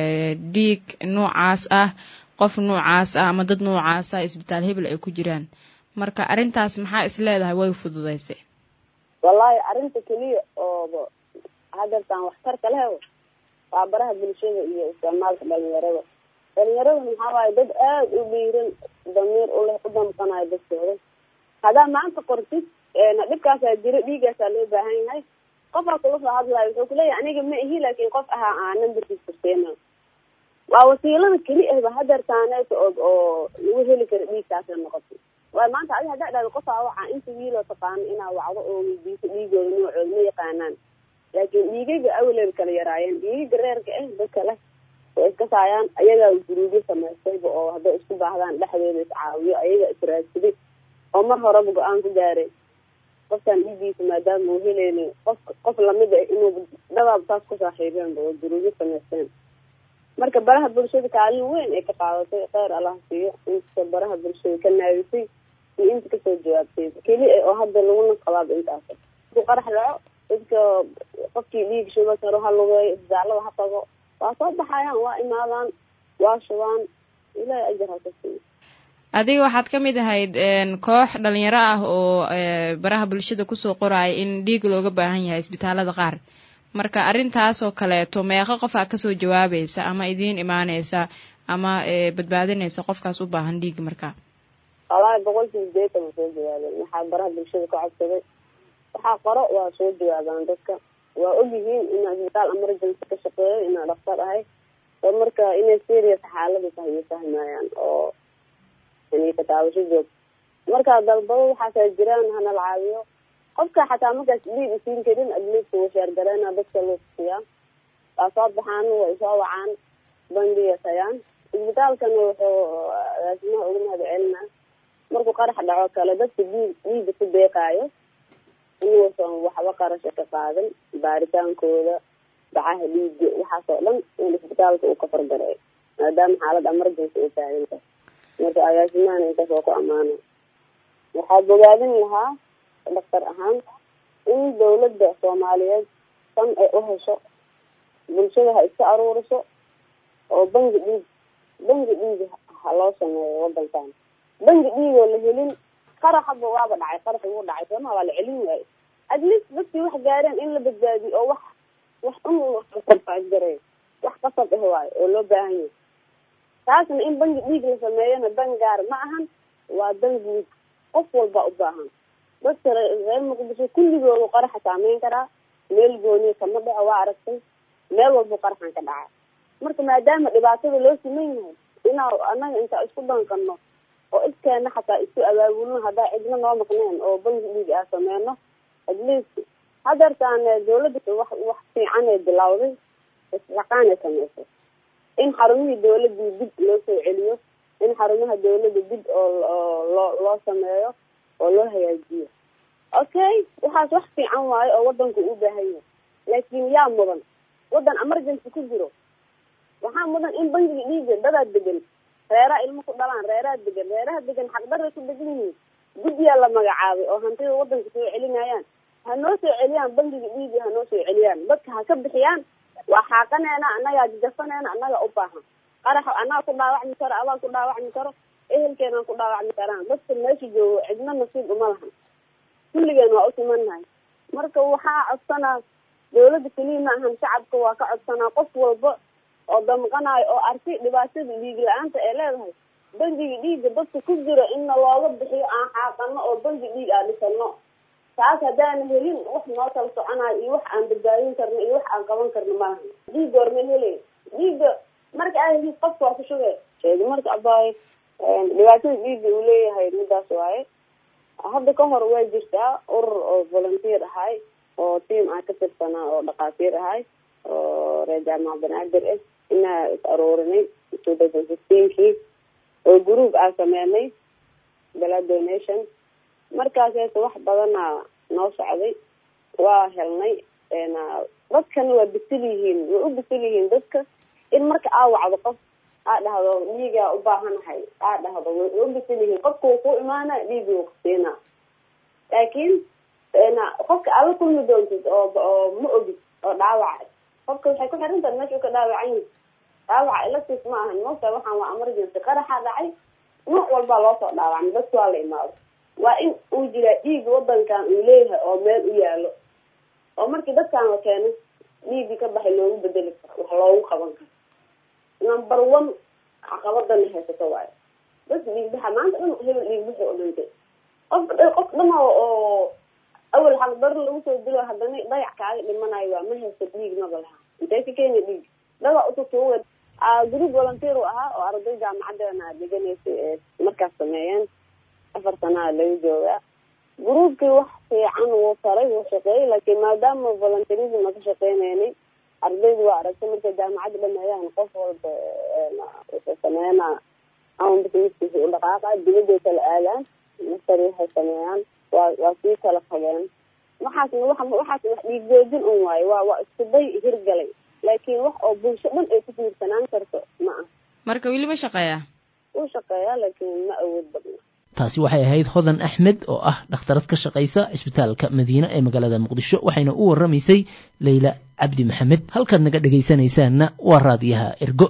[SPEAKER 1] dhiig noocaas ah qof noocaas ah ama dad noocaas ah isbitaal hebel ay ku jiraan marka arrintaas maxaa is leedahay way fududaysay
[SPEAKER 9] wallaahi arrinta keliya oo hadeertaan waxtarka leh waa baraha bulshada iyo isticmaalka dhalinyarada dhalinyarada maxaa waaye dad aada u dhiiran damiir uleh u damqanayo dadkooda haddaa maanta qortid dhibkaasaa jiro dhiigaasaa loo baahan yahay qofaa kula soo hadlayo wuxuu kuleeyahay aniga ma ihi laakiin qof ahaa aa numberkiis kurseena waa wasiilada keli ahba hadeertaaneeta oo oo lagu heli karo dhiigkaasay noqotay waayo maanta adi haddaa dhahda qofaa wacaa inta wiiloo taqaano inaa wacdo oo weydiiso dhiigooda noocooda ma yaqaanaan laakiin dhiigaga awaleed kala yaraayeen dhiigaga reerka ah dadka leh kasaayaan ayagaa guruubyo samaystayba oo hadday isku baahdaan dhexdeeda iscaawiyo ayaga israadsaday oo mar horeba go-aan ku gaaray qofkan dhiigiisa maadaama uu helayni qof qof lamid ah inuu dadaab taas ku saaxiibeenba oo guruubyo samaysteen marka baraha bulshada kaalin weyn ay ka qaadatay kheyr allah siiyo inta baraha bulshada ka naadisay iyo inta kasoo jawaabtay keli oo hadda laguna qabaaba intaas ku qarax dhaco dadka qofkii dhiig shuba karo ha lugeeyo isbitaalada ha tago waa soo baxayaan waa imaadaan waa shubaan ilahay ajar ha ka siiyo
[SPEAKER 1] adiga waxaad ka mid ahayd koox dhalinyaro ah oo baraha bulshada kusoo qoraya in dhiig looga baahan yahay isbitaalada qaar marka arrintaas oo kaleeto meeqo qof aa kasoo jawaabaysa ama idiin imaaneysa ama badbaadinaysa qofkaas u baahan dhiig marka
[SPEAKER 9] wallaahi boqolkii sideetan waa soo jawaabeen waxaa baraha bulshada ka codsaday waxaa qoro waa soo jawaabaan dadka waa ogyihiin inaa isbitaal emergency ka shaqeeyo inaa dhaktar ahay oo marka inay serious xaalada tahay iyo fahmayaan oo yani kataabasho joog marka dalbado waxaasa jiraan hana la caawiyo qofka xataa markaas dhiig isiin karin adliist wuu sheergareena dadka loo tusiyaa waa soo baxaan way soo wacaan bangiga tayaan isbitaalkana wuxuu agaasimaha uga mahad celinaa markuu qarax dhaco kale dadka dhiig dhiiga ku deeqaayo inuusan waxba qarasha ka qaadan baaritaankooda bacaha dhiiga waxaas oo dhan in isbitaalka uu ka fargareeyo maadaama xaalad emergency ay taagan tahay marka agaasimahana intaas waa ku ammaana waxaa bogaadin lahaa dhaktar ahaan in dawladda soomaaliyeed san ay u hesho bulshada ha iska aruuriso oo bangi dhiig bangi dhiig ha loo sameeyo wadankan bangi dhiigoo la helin qaraxaba waaba dhacay qarax wuu dhacay sooma waa la celin waayo at least dadkii wax gaareen in la badbaadiyo oo wax wax un gareeyo wax qasab ah waayo oo loo baahan yahay taasna in bangi dhiig la sameeyona dan gaar ma ahan waa dan guud qof walba u baahan dadka reer muqdisho kulligoodu qaraxa saameyn karaa meel gooniya kama dhaco waa aragtay meel walba qaraxan ka dhaca marka maadaama dhibaatada loo siman yahay inaa anaga intaa isku danqano oo iskeena xataa isku abaabulno haddaa cidna noo maqneen oo bangi dhiig aa sameyno at least hadeertaan dawladda wax wax fiican ee bilawday isxaqaan ay samaysay in xarumihii dawladii dib loo soo celiyo in xarumaha dawladda dib oo loo loo sameeyo oo loo hagaajiyo okay waxaas wax fiican waayo oo wadanku u baahan yahay laakin yaa mudan wadan emergency ku jiro waxaa mudan in bangiga dhiiga dadaa degan reeraa ilmo ku dhalaan reeraha degan reeraha degan xaqdaray ku degan yihiin guddiyaa la magacaabay oo hantida wadanka soo celinayaan ha noo soo celiyaan bangiga dhiiga ha noo soo celiyaan dadka ha ka bixiyaan waa xaaqaneena annagaa jajafaneena annaga u baahan qarax annaga ku dhaawacmi karo adaa ku dhaawacmi karo ehelkeenaan ku dhaawacmi karaan dadka meesha joogo cidna nasiib uma lahan kulligeen waa u simannahay marka waxaa codsanaa dawladda keliya ma ahan shacabka waa ka codsanaa qof walba oo damqanayo oo arkay dhibaatada dhiig la-aanta ee leedahay bangiga dhiigga dadka ku jira inna looga bixiyo aan xaaqano oo bangi dhiig aa dhisano taas haddaana helin wax noo kala soconayo iyo wax aan badbaadin karno iyo wax aan qaban karno malaha dhiigga hormeen helay dhiigga marka aa helid qofka waa ku shugee sheegi marka abaayo dhibaatada dhiigga uu leeyahay midaas waaye hadda ka hor way jirtaa urur oo volunteer ahay oo tiam aan ka tirsanaa oo dhakhaatiir ahay oo reer jaamac banaadir ah inaa is aroorinay two thousand sixteenkii oo group aan sameynay blood donation markaaseeta wax badanaa noo socday waa helnay dadkana waa bisil yihiin way u bisil yihiin dadka in marka aa wacdo qof aa dhahdo dhiigaa u baahanahay aa dhahdo way u bisil yihiin qofka wuu ku imaana dhiigi wuu kusiinaa laakiin qofka aala kulmi doontid oo oo ma ogid oo dhaawaca qofka waxay ku xiran tahay meesha u ka dhaawacan yihi dhaawaca electis ma ahan moogta waxaan waa emergency qaraxaa dhacay nooc walbaa loo soo dhaawacmay dadka waa la imaado waa in uu jiraa dhiig wadankan uu leeyahay oo meel u yaalo oo markii dadkan la keeno dhiigii ka baxay loogu bedeli karo wax loogu qaban karo number one caqabadana haysato waayo dadka dhiigbaxa maanta dhan hebel dhiigbaxa oo dhintay qof qof dhama oo awal xaqdar lagu soo dilo haddana dayac kaaga dhimanayo waa ma haysto dhiig maba laha intee ka keena dhiig dada ututuuwe group volunteer u ahaa oo arday jaamacadeena dhiganaysay ee markaas sameeyeen afar sanaa laga joogaa groupkii wax fiican wuu taray wuu shaqeeyey laakiin maadaama volunteerism a ka shaqeyneynay ardaydu waa aragtay markay jaamacadda dhameeyaan qof walba wuxuu sameynaa ama busineskiisa u dhaqaaqa dibadday kala aadaan masar waxay sameeyaan waa waa sii kala qabeen waxaasna wa waxaasna wax dhiigjoojin un waayo waa waa isku day hirgalay laakiin wax oo bulsho dhan ay ku tiirsanaan karto ma ah
[SPEAKER 1] marka weli ma shaqeeyaa
[SPEAKER 9] wuu shaqeeyaa laakiin ma awood badna
[SPEAKER 2] taasi waxay ahayd hodan axmed oo ah dhakhtarad ka shaqaysa cisbitaalka madiine ee magaalada muqdisho waxayna u warramaysay leyla cabdi maxamed halkaad naga dhegaysanaysaanna waa raadiyaha ergo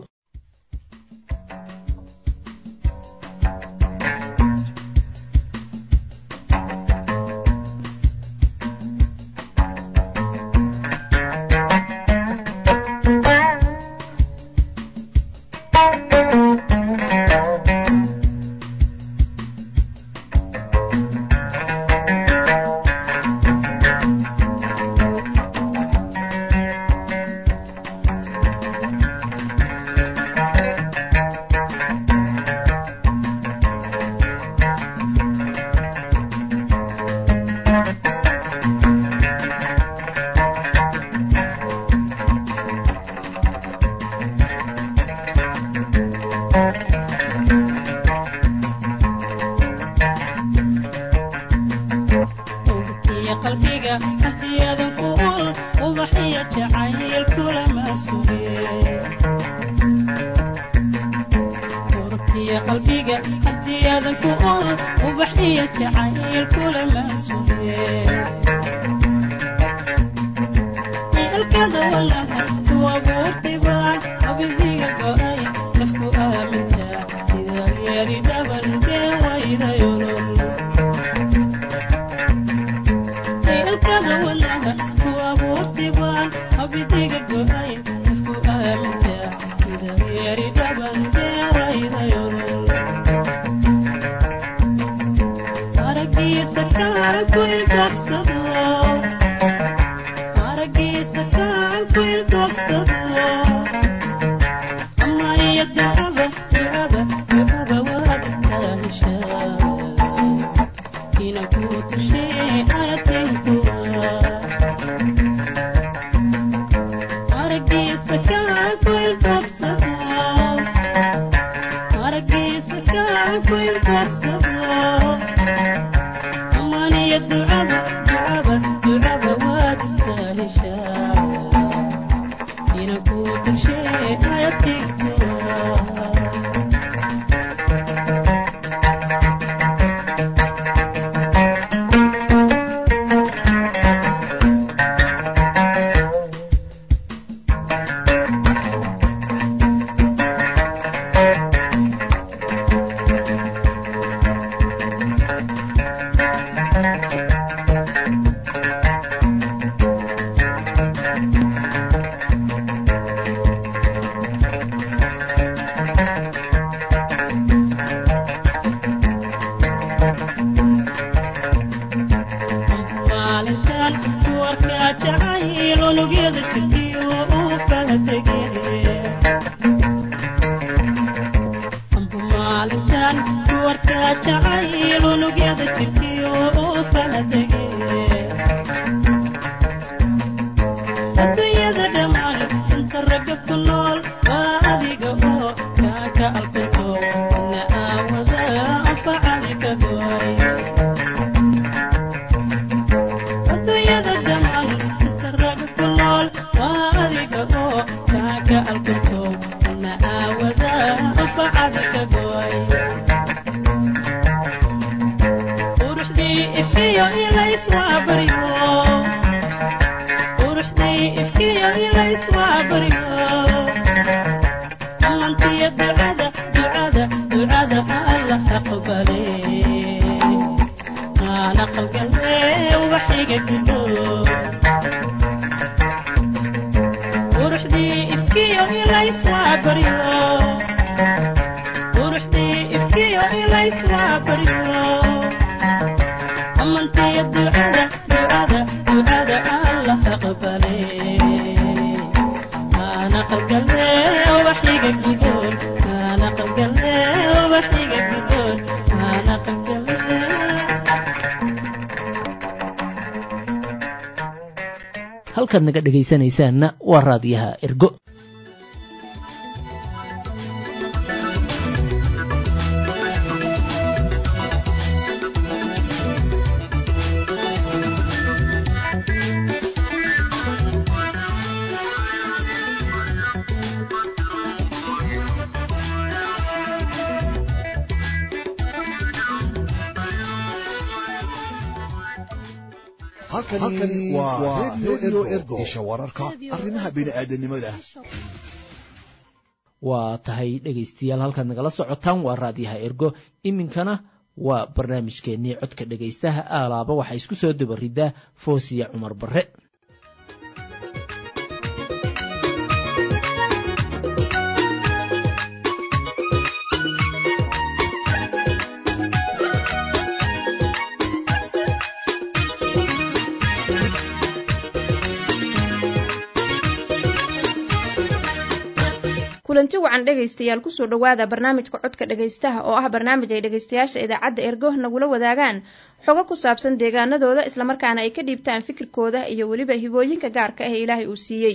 [SPEAKER 2] halkaad naga dhegaysanaysaanna waa raadiyaha ergo
[SPEAKER 10] halkani waa redio ergo isha wararka arrimaha bini'aadanimada
[SPEAKER 2] waa tahay dhegaystayaal halkaad nagala socotaan waa raadiyaha ergo iminkana waa barnaamijkeennii codka dhegaystaha aalaaba waxaa isku soo dabaridaa foosiya cumar barre
[SPEAKER 11] kulanti wacan dhegaystayaal kusoo dhowaada barnaamijka codka dhegaystaha oo ah barnaamij ay dhegaystayaasha idaacadda ergo nagula wadaagaan xogo ku saabsan deegaanadooda islamarkaana ay ka dhiibtaan fikirkooda iyo weliba hibooyinka gaarka ah ee ilaahay uu siiyey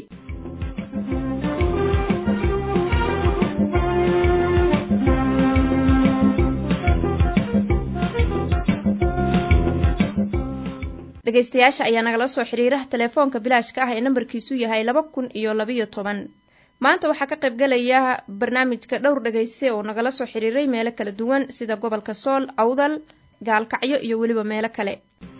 [SPEAKER 11] dhegaystayaasha ayaa nagala soo xiriira telefoonka bilaashka ah ee nambarkiisu yahay laba kun iyo labayo toban maanta waxaa ka qaybgalaya barnaamijka dhowr dhegayste oo nagala soo xiriiray meelo kala duwan sida gobolka sool awdal gaalkacyo iyo weliba meelo kale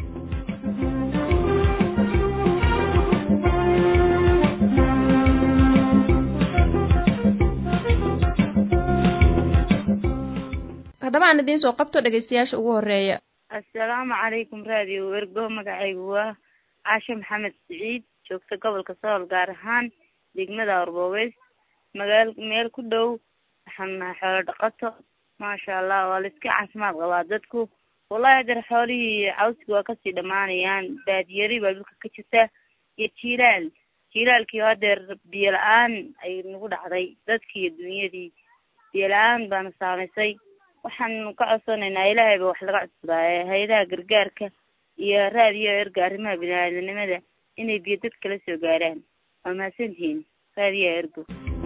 [SPEAKER 11] haddaba aan idiin soo qabto dhegaystayaasha ugu horeeya
[SPEAKER 12] assalaamu calaykum raadiyo ergo magacaygu waa caashe maxamed siciid joogta gobolka sool gaar ahaan degmada arboobeys magaal meel ku dhow waxaan nahay xoolo dhaqato maasha allah waa la iska caafimaad qabaa dadku wallahi hadeer xoolihii cawski waa kasii dhamaanayaan baadiyari baa dhulka ka jirta iyo jiilaal jiilaalkii hadeer biyo la-aan ay nagu dhacday dadkii iyo dunyadii biyo la-aan baana saamaysay waxaanu ka codsanaynaa ilaahay ba wax laga codsadaaye hay-adaha gargaarka iyo raadiyo erga arrimaha bini-aadanimada inay biyo dadka la soo gaaraan waa mahadsantihiin raadiyo ergo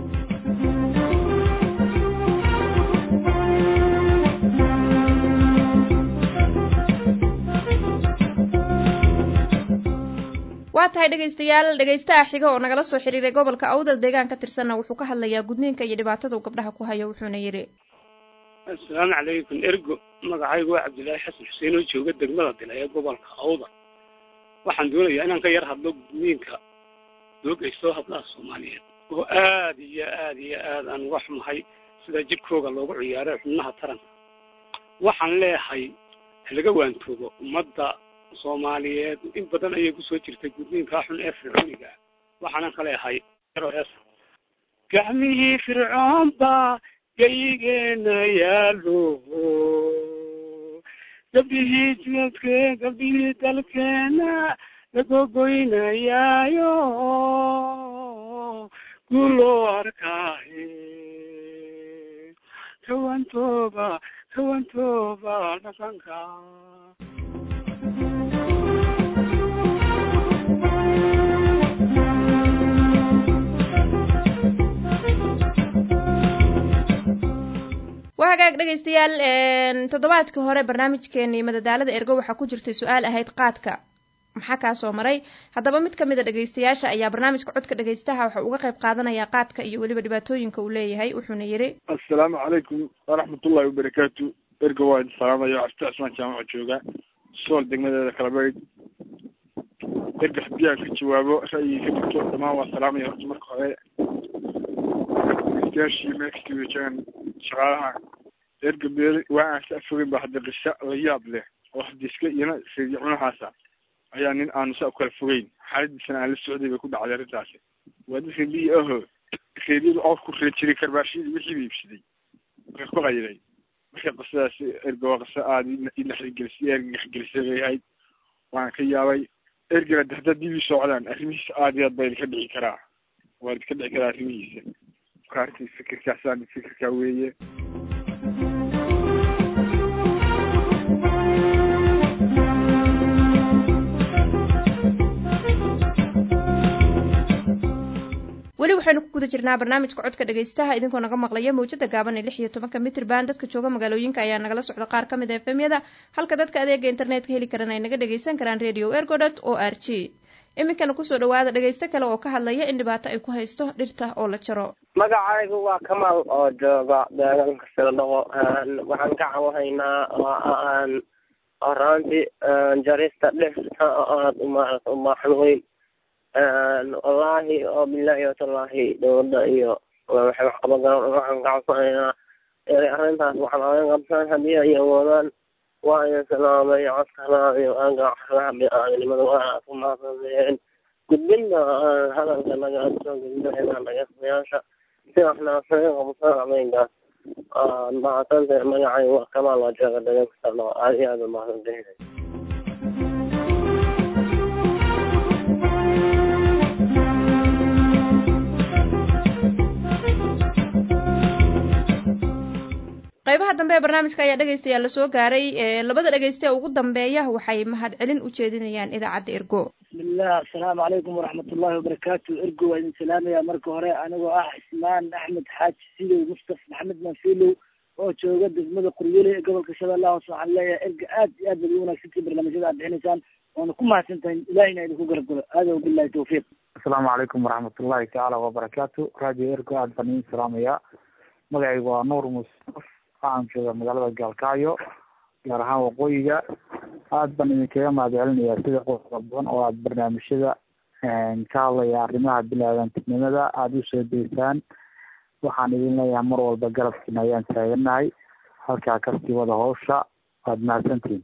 [SPEAKER 11] waa tahay dhegaystayaal dhegaystaha xiga oo nagala soo xiriiray gobolka awdal deegaan ka tirsanna wuxuu ka hadlayaa gudniinka iyo dhibaatada uu gabdhaha ku hayo wuxuuna yidhi
[SPEAKER 13] assalaamu calaykum ergo magacaygu waa cabdillaahi xasan xuseen oo jooga degmada dila ee gobolka awdal waxaan doonayaa inaan ka yar hadlo gudniinka doogaystoo hablaha soomaaliyeed oo aad iyo aad iyo aad aan uga xumahay sida jidhkooga loogu ciyaaray xubnaha taranka waxaan leeyahay halaga waantoogo ummadda soomaaliyeed in badan ayay kusoo jirtay gudniinkaa xun ee fircooniga waxaanan ka leeyahay gacmihii fircoon baa gaygeena yaalo gabdhihii jidadke gabdhihii dalkeena lagogoynayaayo guloo arkaaye kawantooba kawantooba dhaqanka
[SPEAKER 11] waa hagaag dhegaystayaal toddobaadkii hore barnaamijkeenii madadaalada ergo waxaa ku jirtay su-aal ahayd qaadka maxaa kaa soo maray haddaba mid kamid a dhegaystayaasha ayaa barnaamijka codka dhegaystaha waxa uga qayb qaadanaya qaadka iyo weliba dhibaatooyinka uu leeyahay wuxuuna yidhi
[SPEAKER 14] assalaamu calaykum waraxmatullahi wabarakaatu ergo waa idin salaamaya cabdi cismaan jaamaco jooga sool degmadeeda kalabayd erga haddii aan ka jawaabo ra'yiga ka dhigto dhammaan waa salaamaya horta marka hore dhegeystayaashii meel kasta weejaan shaqaalaha erga meel waa aan sa fogeyn ba hadda qisa la yaab leh oo hadiska iyana seediya cunahaasa ayaa nin aanu saa u kala fogeyn xaaladiisana aan la socday bay ku dhacday arrintaasi waa dad reebiyi aho reebyadu oor ku ree jiray karbaashiyadii wixii ba iibsaday marka ku qayday marka qisadaasi erga waa qiso aada i naxrigelisay erga naxgelisay bay ahayd waan ka yaabay ergana de haddaad dib ii socdaan arrimihiisa aada iyo aad baa idinka dhici karaa waa idinka dhici karaa arrimihiisa marka arrintii fikirkaasaan fikirkaa weeye
[SPEAKER 11] waxaynu ku guda jirnaa barnaamijka codka dhegaystaha idinkoo naga maqlaya mawjada gaaban ee lix iyo tobanka mitrban dadka jooga magaalooyinka ayaa nagala socda qaar ka mid a efemyada halka dadka adeega internetka heli karan ay naga dhagaysan karaan radio ergodot o r g iminkana kusoo dhawaada dhegaysto kale oo ka hadlaya in dhibaato ay ku haysto dhirta oo la jaro
[SPEAKER 15] magacaygu waa kamal oo jooga deegaanka siladhaqo waxaan ka cawahaynaa horaantii jarista dhirta aada umaarata umaaxan weyn wallaahi oo bilahi watallaahi dowladda iyo waxay wax qaban karaan waxaan ka codsanaynaa inay arrintaas waxaan ogan qabtaan haddii ay awoodaan waa idin salaamay codkana iyo aaga xaraha bini-aadanimada waa ku mahadsanayeen gudbinta hadalka naga soo gudbinayna dhageystayaasha si waxna saga qabsan ameenkaas mahadsanta magacay waa kamaal waa jooga dhageysta aada iyo aada mahadsantahay
[SPEAKER 11] qaybaha dambe ee barnaamijka ayaa dhegaystayaal lasoo gaaray labada dhegayste ugu dambeeya waxay mahadcelin u jeedinayaan idaacadda ergo
[SPEAKER 16] bismillah asalaamu calaykum waraxmatullahi wabarakaatu ergo waa idin salaamaya marka hore anigoo ah xismaan axmed xaaji sidow mustaf maxamed manfilow oo jooga degmada quryole ee gobolka shabeellaha hoose waxaan leeyahay erga aad iyo aad baad ugu wanaagsantii barnaamijyada aad bixinaysaan waana ku mahadsan tahay ilahina idinku garab galo aadaw billahi tawfiiq
[SPEAKER 17] asalaamu calaykum waraxmatullahi tacaala wabarakaatu radio ergo aad baan idin salaamaya magacaygu waa nuur musaf waxaan jooga magaalada gaalkacyo gaar ahaan waqooyiga aad baan idinkaga mahadcelinayaa sida qodoba badan oo aada barnaamijyada ka hadlaya arrimaha bilaadantinimada aada usoo deysaan waxaan idin leeyahay mar walba garabkiina ayaan taaganahay halkaa kasii wada hawsha waad mahadsantihin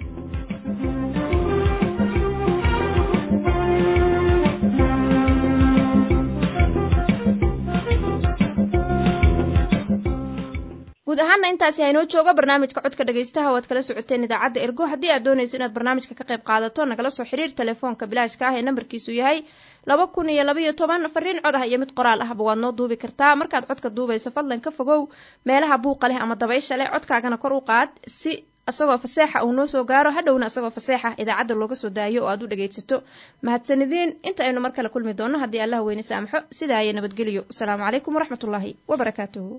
[SPEAKER 11] guud ahaana intaasi haynoo jooga barnaamijka codka dhegaystaha oo aad kala socoteen idaacadda ergo haddii aad doonayso inaad barnaamijka ka qayb qaadato nagala soo xiriir telefoonka bilaashka ah ee nambarkiisu yahay laba kun iyo labaiyo toban fariin cod ah iyo mid qoraal ahba waad noo duubi kartaa markaad codka duubayso fadlan ka fogow meelaha buuqa leh ama dabaysha leh codkaagana kor u qaad si isagoo faseexa uu noo soo gaaro hadhowna isagoo faseexa idaacadda looga soo daayo oo aad u dhegaysato mahadsanideen inta aynu mar kale kulmi doonno haddii allah weyne saamaxo sidaa iyo nabadgelyo asalaamu calaykum waraxmatullaahi wabarakaatuhu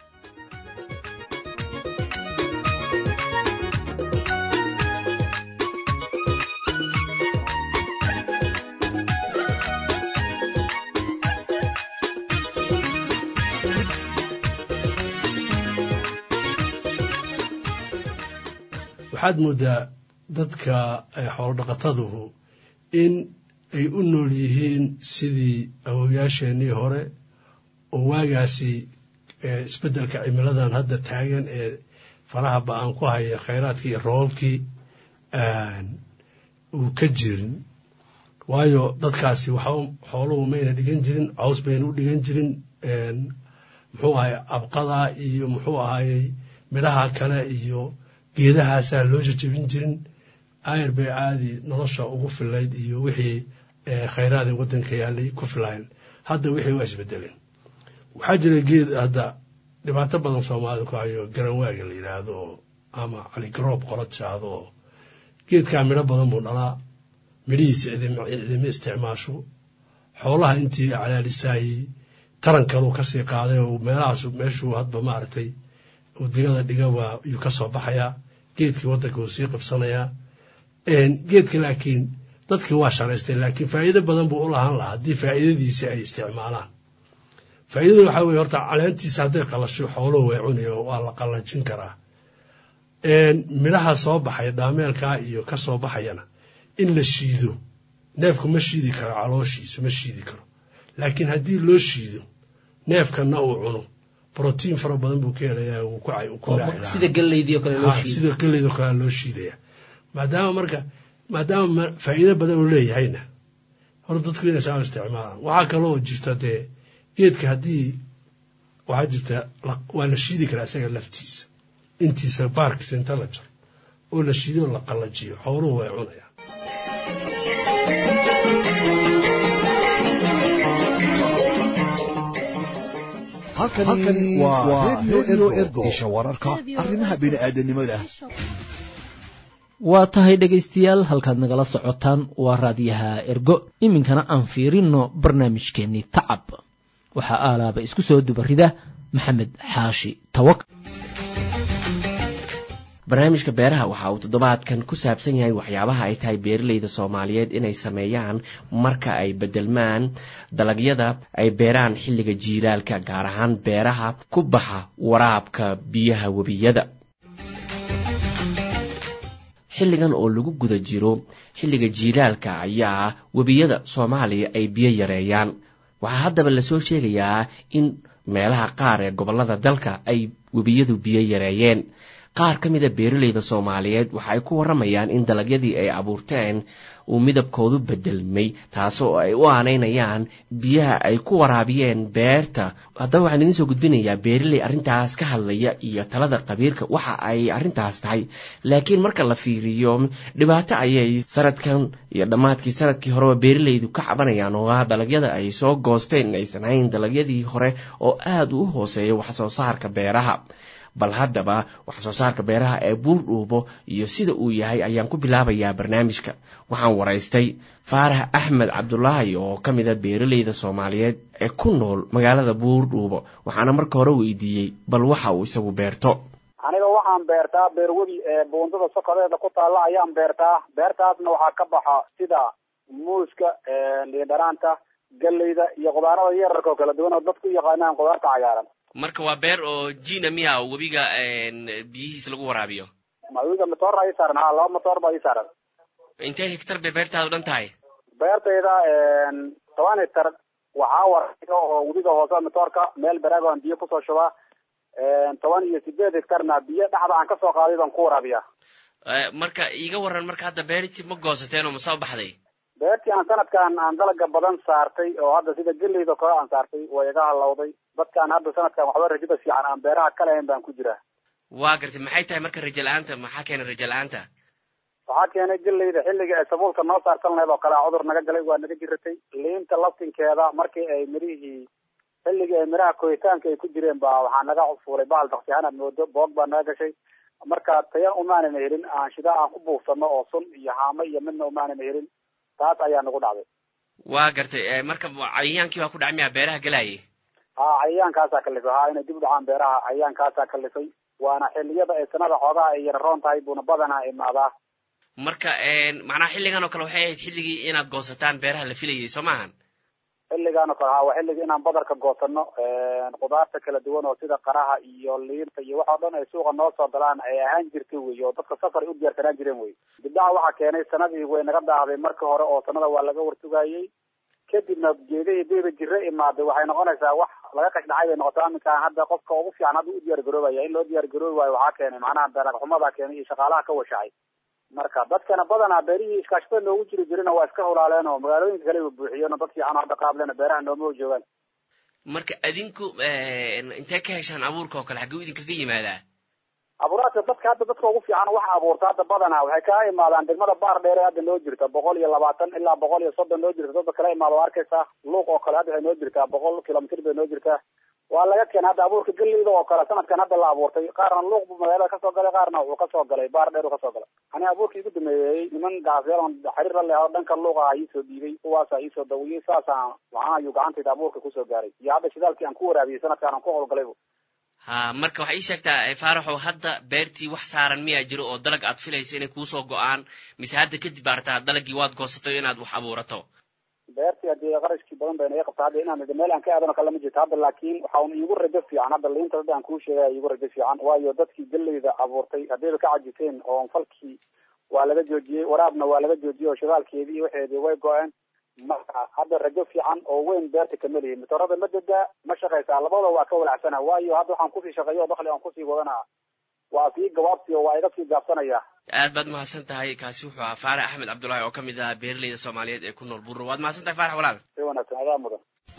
[SPEAKER 18] waxaad moodaa dadka xoolo dhaqataduhu in ay u nool yihiin sidii awowyaasheenii hore oo waagaasi isbeddelka cimiladan hadda taagan ee faraha ba-aan ku haya khayraadkii iyo roobabkii uu ka jirin waayo dadkaasi waxa xooluhu mayna dhigan jirin caws bayna u dhigan jirin muxuu ahay abqada iyo muxuu ahayey midhaha kale iyo geedahaasaa loo jajabin jirin ayr bay caadi nolosha ugu filayd iyo wixii khayraadii waddanka yaalay ku filayn hadda wixii waa isbedeleen waxaa jira geed hadda dhibaato badan soomaalida ku hayo garanwaaga la yidhaahdo oo ama caligaroob qola tiraahdo oo geedkaa midho badan buu dhalaa midhihiisa cidima isticmaasho xoolaha intii calaalisaayey tarankaluu kasii qaaday oo meelahaas meeshuu hadba maaragtay uu digada dhigaba yuu ka soo baxayaa geedkii waddanka wuu sii qabsanayaa geedka laakiin dadkii waa sharaystay laakiin faa'iido badan buu u lahaan lahaa haddii faa'iidadiisi ay isticmaalaan faa'iidada waxaa weye horta caleentiisa hadday qalasho xooluhu way cunayo waa la qallajin karaa midhaha soo baxaya dhaameelkaa iyo ka soo baxayana in la shiido neefku ma shiidi karo calooshiisa ma shiidi karo laakiin haddii loo shiido neefkanna uu cuno brotiin fara badan buu ka helayaa wuu ku
[SPEAKER 2] sida galeydii oo kale loo shiido
[SPEAKER 18] sida galeyd oo kale loo shiidaya maadaama marka maadaama faa'iido badan uu leeyahayna horta dadku inay saa isticmaalaan waxaa kaloo jirta dee geedka haddii waxaa jirta waa la shiidi karaa isaga laftiisa intiisa baarkiisa inta la jaro oo la shiido oo la qallajiyo xooluhu way cunayaan
[SPEAKER 10] halkani waa redio ergo isha wararka arrimaha bini'aadanimada
[SPEAKER 2] waa tahay dhegaystayaal halkaad nagala socotaan waa raadiyaha ergo iminkana aan fiirino barnaamijkeennii tacab waxaa aalaaba isku soo dubarida maxamed xaashi tawak
[SPEAKER 19] barnaamijka beeraha waxa uu toddobaadkan ku saabsan yahay waxyaabaha ay tahay beeralayda soomaaliyeed inay sameeyaan marka ay bedelmaan dalagyada ay beeraan xilliga jiilaalka gaar ahaan beeraha ku baxa waraabka biyaha webiyada xilligan oo lagu guda jiro xilliga jiilaalka ayaa webiyada soomaaliya ay biyo yareeyaan waxaa haddaba lasoo sheegayaa in meelaha qaar ee gobollada dalka ay webiyadu biyo yareeyeen qaar ka mid a beeralayda soomaaliyeed waxa ay ku warramayaan in dalagyadii ay abuurteen uu midabkoodu bedelmay taasoo ay u aanaynayaan biyaha ay ku waraabiyeen beerta haddaba waxaan idiin soo gudbinayaa beeraley arrintaas ka hadlaya iyo talada qabiirka waxa ay arrintaas tahay laakiin marka la fiiriyo dhibaato ayay sanadkan iyo dhammaadkii sanadkii horeba beeralaydu ka cabanayaan oo ah dalagyada ay soo goosteen inaysan hayn dalagyadii hore oo aada u hooseeya wax soo saarka beeraha bal haddaba wax soo saarka beeraha ee buurdhuubo iyo sida uu yahay ayaan ku bilaabayaa barnaamijka waxaan waraystay faarax axmed cabdulaahi oo ka mid a beeralayda soomaaliyeed ee ku nool magaalada buurdhuubo waxaana marka hore weydiiyey bal waxa uu isagu beerto
[SPEAKER 20] aniga waxaan beertaa beerwebi ee buundada sokodeeda ku taalla ayaan beertaa beertaasna waxaa ka baxa sida muuska liindhanaanta galleyda iyo qudaarada yararka oo kala duwan oo dadku u yaqaanaan qudaarta cagaaran
[SPEAKER 19] marka waa beer oo jina miya oo webiga biyihiis lagu waraabiyo
[SPEAKER 20] webiga matoor ii saaran ha laba matoor baa ii saaran
[SPEAKER 19] intee hektar bay beertaadu dhan tahay
[SPEAKER 20] beertayda toban hektar waxaa waraabiya oo webiga hoose matoorka meel baraag aan biyo kusoo shubaa toban iyo sideed hektarna biyo dhexda aan kasoo qaaday baan ku waraabiya
[SPEAKER 19] marka iiga waran marka hadda beertii ma goosateen oo masoo baxday
[SPEAKER 20] beertii aan sanadkan aan dalaga badan saartay oo hadda sida geleyda kale aan saartay way iga halowday dadkaan hadda sanadkan waxba rajada fiican aan beeraha ka lahayn baan ku jiraa
[SPEAKER 19] waa gartay maxay tahay marka rajo la-aanta maxaa keenay rajo la-aanta
[SPEAKER 20] waxaa keenay geleyda xilliga ay sabuulka noo saartan lahayd oo kale cudur naga galay waa naga jiratay liinta laftinkeeda markii ay mirihii xilligii ay miraha koritaanka ay ku jireen baa waxaa naga fuulay bahal daksihaan aad moodo boog baa naga gashay marka tayan umaanana helin aan shida aan ku buufsano oo sun iyo haamo iyo midna umaanana helin taas ayaa nagu dhacday
[SPEAKER 19] waa gartay marka cayayaankii baa ku dhacay miyaa beeraha galaayay
[SPEAKER 20] ha cayayaankaasaa kalifay ha inay dib u dhacaan beeraha cayayaankaasaa kalifay waana xilliyada ay sanada xoogaha ay yararoon tahay buuna badanaa imaadaa
[SPEAKER 19] marka macnaha xilligan oo kale waxay ahayd xilligii inaad goosataan beeraha la filayay soo maahan
[SPEAKER 20] xilligan oo kale ha waa xilligii inaan badarka goosano khudaarta kala duwan oo sida qaraha iyo liinta iyo wax oo dhan ay suuqa noo soo galaan ay ahaan jirtay wey oo dadka safar ay u diyaarsanaan jireen wey dibdhaca waxaa keenay sanadii way naga daahday marka hore oo sanada waa laga wartugayey kadibna geedihii diiba jiro imaaday waxay noqonaysaa wax laga qashdhacay bay noqotaa aminkaan hadda qofka ugu fiican hadda u diyaar garoobaya in loo diyaar garoobi waayo waxaa keenay macnaha dalag xumadaa keenay iyo shaqaalaha ka washacay marka dadkana badanaa beerihii iskaashatada noogu jiri jirina waa iska hulaaleen oo magaalooyinka kale buuxiyeen oo dad fiican hadda qaablena beeraha nooma joogaan
[SPEAKER 19] marka adinku intee ka heshaan abuurka oo kale xagguu idinkaga yimaadaa
[SPEAKER 20] abuuraadka dadka hadda dadka ugu fiican wax abuurta hadda badanaa waxay kaa imaadaan degmada baar dheere hadda noo jirta boqol iyo labaatan ilaa boqol iyo soddon noo jirta dadka kala imaada waa arkaysaa luuq oo kale hadda waxay noo jirtaa boqol kilomitr bay noo jirtaa waa laga keenay hadda abuurka geleyda oo kale sanadkan hadda la abuurtay qaarna luuq buu magaalada kasoo galay qaarna wuxuu kasoo galay baar dheer uu kasoo galay ani abuurkii igu dameeyey niman gaafyaal xiriir la leh oo dhanka luuqa ah iisoo dhiibay kuwaasa iisoo dawiyey saasaan waxaan ayuu gacantayda abuurka kusoo gaaray iyo hadda shidaalkii aan ku waraabiyey sanadkan aan ku howlgalaybu
[SPEAKER 19] ha marka waxay ii sheegtaa faaraxow hadda beertii wax saaran miyaa jiro oo dalag aad filayso inay kuusoo go-aan mise hadda kadib baartaa dalagii waad goosatay inaad wax abuurato
[SPEAKER 20] beertii hadii qarashkii badan bay naga qabta hadda inaan meel aan ka aadano kale ma jirto hadda laakiin waxaan iigu rajo fiican hadda liinta hadda aan kuu sheegaya iigu rajo fiican waayo dadkii geleyda abuurtay haddayba ka cajiteen oo falkii waa laga joojiyey waraabna waa laga joojiyey oo shidaalkeedii iyo waxeedii way go-een marka hadda rajo fiican oo weyn beerta kama lihi matoorada ma degaa ma shaqaysaa labada waa ka walacsana waayo hadda waxaan kusii shaqeeyo oo dakli aan kusii wadanaa waa sii gabaabsi oo waa iga sii gaabsanaya
[SPEAKER 19] aad baad mahadsan tahay kaasi wuxuu ahaa faarax axmed cabdullaahi oo ka mid ah beeraleyda soomaaliyeed ee ku nool burro waad mahadsan tahay faarax walaal
[SPEAKER 20] si wanaagsan adaa mudan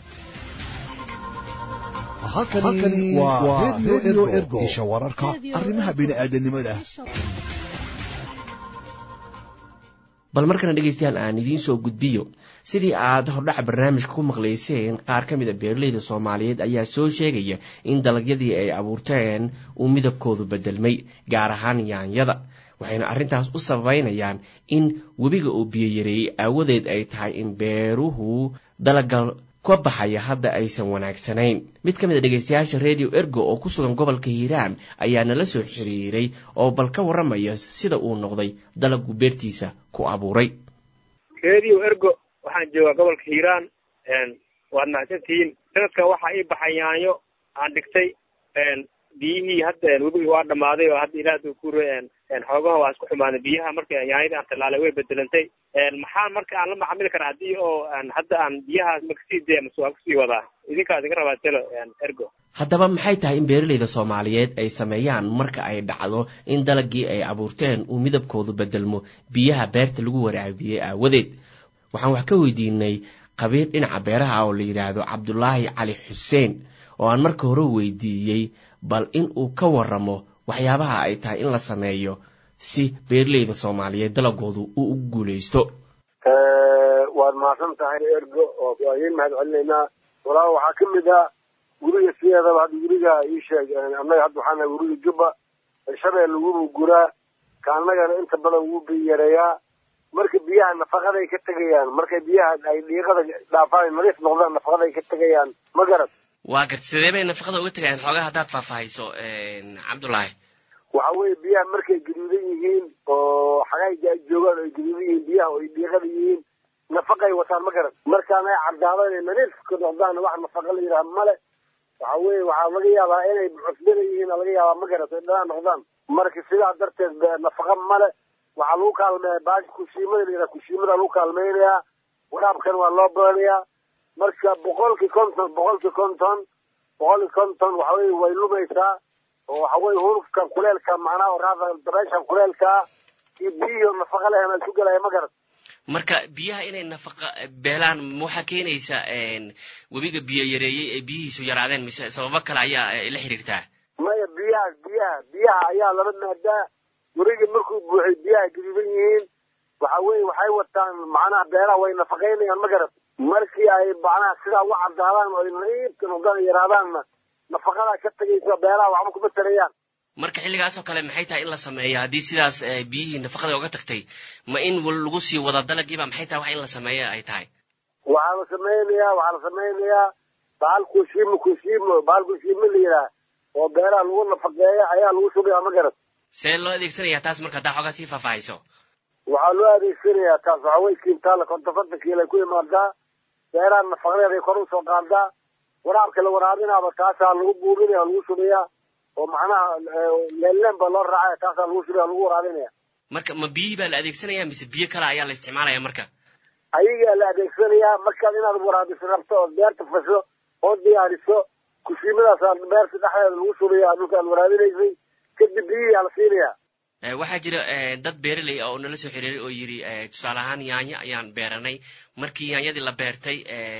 [SPEAKER 10] halkani waa radio ergo isha wararka arrimaha bini'aadanimada
[SPEAKER 19] bal markana dhegaystayaal aan idiin soo gudbiyo sidii aad hordhaca barnaamijka ku maqlayseen qaar ka mid a beeraleyda soomaaliyeed ayaa soo sheegaya in dalagyadii ay abuurteen uu midabkoodu bedelmay gaar ahaan yaanyada waxayna arrintaas u sababeynayaan in webiga uu biyo yareeyey aawadeed ay tahay in beeruhu dalaga ka baxaya hadda aysan wanaagsanayn mid ka mid a dhegaystayaasha radio ergo oo ku sugan gobolka hiiraan ayaa nala soo xiriiray oo bal ka warramaya sida uu noqday dalagu beertiisa ku abuuray
[SPEAKER 21] radio ergo waxaan joogaa gobolka hiiraan waad mahadsantihiin sanadkan waxaa ii baxay yaanyo aan dhigtay biyihii hadda webigi waa dhamaaday oo hadda ilaah ku xoogaha waa isku xumaaday biyaha marka yaanyadii aan tallaalay way bedelantay maxaa marka aan la macamili karaa haddii oo hadda aan biyahaas makasii dee mase waan kusii wadaa idinkaa idinka rabaa telo ergo
[SPEAKER 19] haddaba maxay tahay in beeralayda soomaaliyeed ay sameeyaan marka ay dhacdo in dalagii ay abuurteen uu midabkoodu bedelmo biyaha beerta lagu waraabiyey aawadeed waxaan wax ka weydiinay qabiir dhinaca beeraha oo la yidhaahdo cabdulaahi cali xuseen oo aan marka hore weydiiyey bal in uu ka waramo waxyaabaha ay tahay in la sameeyo si beeralayda soomaaliyeed dalagoodu uu u guulaysto
[SPEAKER 22] waad mahadsan tahay ergo oo waa idiin mahad celinaynaa walaa waxaa ka mid ah guriga sideedaba hadda guriga ii sheeg annaga hadda waxaa nahay guriga jubba shabeel wubu guraa ka annagana inta badan wuu biyareeyaa marka biyaha nafaqaday ka tegayaan markay biyaha ay dhiiqada dhaafaan nadiif noqdaan nafaqaday ka tegayaan ma garad
[SPEAKER 19] waa garta sidee bay nafaqada uga tegayaan xoogaa haddaad faahfaahayso cabdullaahi
[SPEAKER 22] waxa weeye biyaha markay gaduudan yihiin oo xagayga ay joogaan oo ay gaduudan yihiin biyaha oo ay dhiiqada yihiin nafaqay wataan ma garan markaan ay caddaado inay nadiifka noqdaan wax nafaqa la yidhaha male waxa weeye waxaa laga yaabaa inay cusbana yihiin laga yaabaa ma garat ay dhanaan noqdaan marka sidaa darteed nafaqa male waxaa lagu kaalmeeya baashi kushiimada la yidhaha kushiimada lagu kaalmeynayaa waraabkan waa loo badanayaa marka boqolkii konton boqolkii konton boqolkii konton waxa weye way lumaysaa oo waxa weye hurufka kuleelka macnaha oraada dabeeshan kuleelkaa iyo biyihii nafaqa lehen isu gelaya ma garat
[SPEAKER 19] marka biyaha inay nafaqa beelaan ma waxaa keenaysa webiga biyo yareeyey ee biyihiisu yaraadeen mise sababo kale ayaa la xiriirtaa
[SPEAKER 22] maya biyaha biyaha biyaha ayaa laba maadaa webiga markuu buuxay biyaha gaduudan yihiin waxa weye waxay wataan macnaha beelaha way nafaqaynayaan ma garat markii ay macnaha sidaa u caddaadaan oo ay nadiifka noqdaan yaraadaanna nafaqadaa ka tegaysa beelaha waxba kuma tarayaan
[SPEAKER 19] marka xilligaasoo kale maxay tahay in la sameeyo haddii sidaas biyihii nafaqada oga tagtay ma in lagu sii wada dalagiiba maxay tahay wax in la sameeyo ay tahay
[SPEAKER 22] waxaa la samaynayaa waxaa la samaynayaa bahal kushiimo kushiimo bahal kushiimo la yidhaah oo beelaha lagu nafaqeeya ayaa lagu shubayaa ma garat
[SPEAKER 19] see loo adeegsanaya taas marka haddaa xoogaa sii faahfaahayso
[SPEAKER 22] waxaa loo adeegsanayaa taas waxa wey kiintaala kontofonta kiilay ku imaadaa beeraha nafaqadeed ay kor usoo qaadaa waraabka la waraabinaaba taasaa lagu buubinaya lagu shubayaa oo macnaha leelleen baa loo raacaya taasaa lagu shubaya lagu waraabinaya
[SPEAKER 19] marka ma biyihii baa la adeegsanaya mise biyo kale ayaa la isticmaalaya marka
[SPEAKER 22] ayagaa la adeegsanayaa markaad inaad waraabiso rabto ood beerta fasho oo diyaariso kushiimadaasaa beerta dhexdeeda lagu shubaya dhulka aad waraabinaysay kadib biyihii aa la siinayaa
[SPEAKER 19] waxaa jira dad beeraley ah oo nala soo xiriiray oo yidhi tusaale ahaan yaanyo ayaan beeranay markii yaanyadii la beertay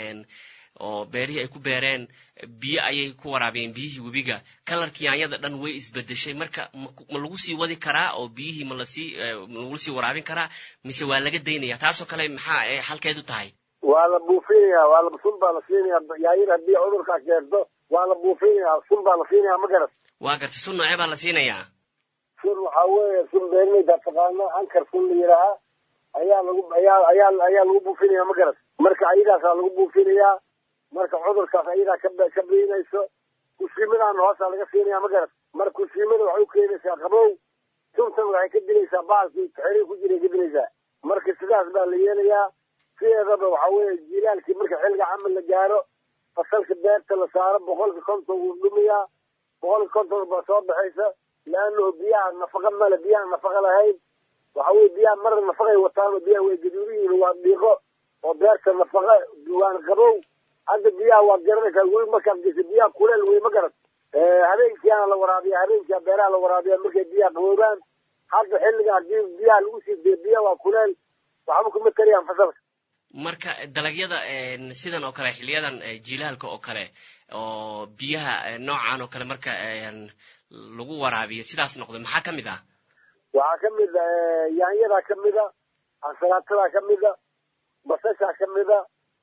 [SPEAKER 19] oo beerihii ay ku beereen biyo ayay ku waraabiyeen biyihii webiga kalarkii yaanyada dhan way isbedeshay marka ma lagu sii wadi karaa oo biyihii ma lasii lagu sii waraabin karaa mise waa laga daynaya taasoo kale maxaa xalkeedu tahay
[SPEAKER 22] waa la buufinaya waa la sun baa la siinaya yaanyada haddii cudurkaa keento waa la buufinaya sun baa la siinaya ma garat
[SPEAKER 19] waa garta sun noocee baa la siinayaa
[SPEAKER 22] sun waxaa weeye sun beerleyda taqaano ankar sun la yidhaahaa ayaa lagu ayaa ayaa ayaa lagu buufinaya ma garat marka ayadaasaa lagu buufinayaa marka cudurkaas ayadaa ka ka biinayso kushiimadaan hoosaa laga siinaya ma garat marka kushiimada waxay u keenaysaa qabow suntan waxay ka dilaysaa baalkii xerii ku jiray ka dilaysaa marka sidaas baa la yeelayaa sideedaba waxa weeye jilaalkii marka xilliga camal la gaaro fasalka beerta la saaro boqolka konton wuu dhumayaa boqolka konton baa soo baxaysa laanahu biyaha nafaqa male biyaha nafaqa lahayn waxa weye biyaha marna nafaqay wataan oo biyaha way gaduudan yihiin waa dhiiqo oo beerta nafaqa waan qabow hadda biyaha waad garanaysaa weli markaad geysa biyaha kuleel wey ma garat habeenkiiana la waraabiya habeenkia beeraha la waraabiya markay biyaha qaboobaan hadda xilliga haddii biyaha lagu sii dee biyaha waa kuleel waxba kuma tarayaan fasalka
[SPEAKER 19] marka dalagyada sidan oo kale xiliyadan jilaalka oo kale oo biyaha noocan oo kale marka lagu waraabiyo sidaas noqdo maxaa ka mid ah
[SPEAKER 22] waxaa ka mid a yaanyadaa ka mid a ansalaatada ka mid a basashaa ka mid a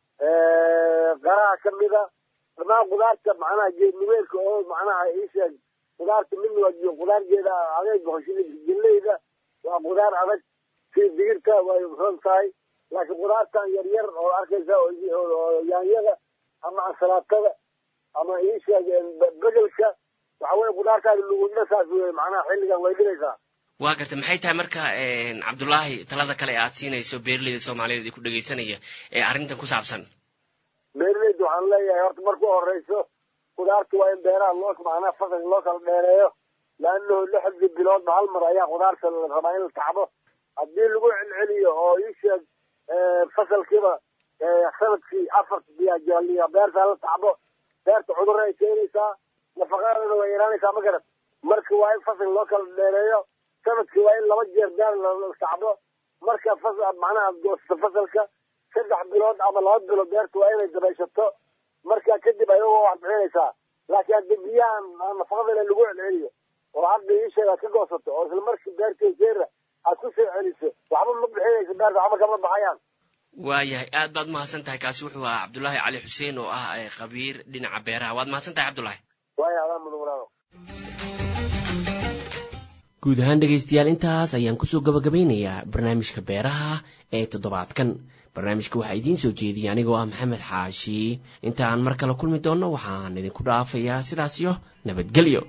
[SPEAKER 22] qaraha ka mid a dhamaan qudaarta macnaha geedniweelka oo macnaha isheeg qudaarta midna waa qudaargeeda adeeg boqoshada galleyda waa qudaar adag sida digirta way ron tahay laakiin qudaartan yar yar oo arkaysa oo yaanyada ama ansalaatada ama iisheeg bedelka waxa weye qudaartaada lugudna saas wey macnaha xilligan way dhigaysaa
[SPEAKER 19] waa garta maxay tahay marka cabdullaahi talada kale aad siinayso beeraleyda soomaaliyeed ee ku dhegaysanaya ee arrintan ku saabsan
[SPEAKER 22] beeraleyda waxaan leeyahay horta marku horeyso qudaarta waa in beeraha loo macnaha fasal loo kala dheereeyo laanahu lixdii biloodba hal mar ayaa qudaarta la rabaa in la tacbo haddii lagu celceliyo oo iisheeg fasalkiiba sanadkii afar biyajaaliya beerta la tacbo beerta cudurra ay keenaysaa nafaqadana way yaraanaysaa ma garat marka waa in fasal loo kala dheereeyo sanadkii waa in laba jeer beer la tacbo marka fas macnaha goosto fasalka saddex bilood ama laba bilood beerta waa inay dabayshato marka kadib ayagoo wax bixinaysaa laakiin haddii biyahan nafaqadana lagu celceliyo oo hadda iisheeg aad ka goosato oo isla markii beertay jeera aad ku soo celiso waxba ma bixinayso beerta waxba kama baxayaan
[SPEAKER 19] waayahay aad baad mahadsan tahay kaasi wuxuu ahaa cabdullaahi cali xuseen oo ah khabiir dhinaca beeraha waad mahadsan tahay cabdullaahi
[SPEAKER 22] waaya adaa mudan walaalo
[SPEAKER 19] guud ahaan dhegaystayaal intaas ayaan kusoo gabagabaynayaa barnaamijka beeraha ee toddobaadkan barnaamijka waxaa idiin soo jeediyay anigoo ah maxamed xaashi inta aan mar kale kulmi doonno waxaan idinku dhaafayaa sidaasyo nabadgelyo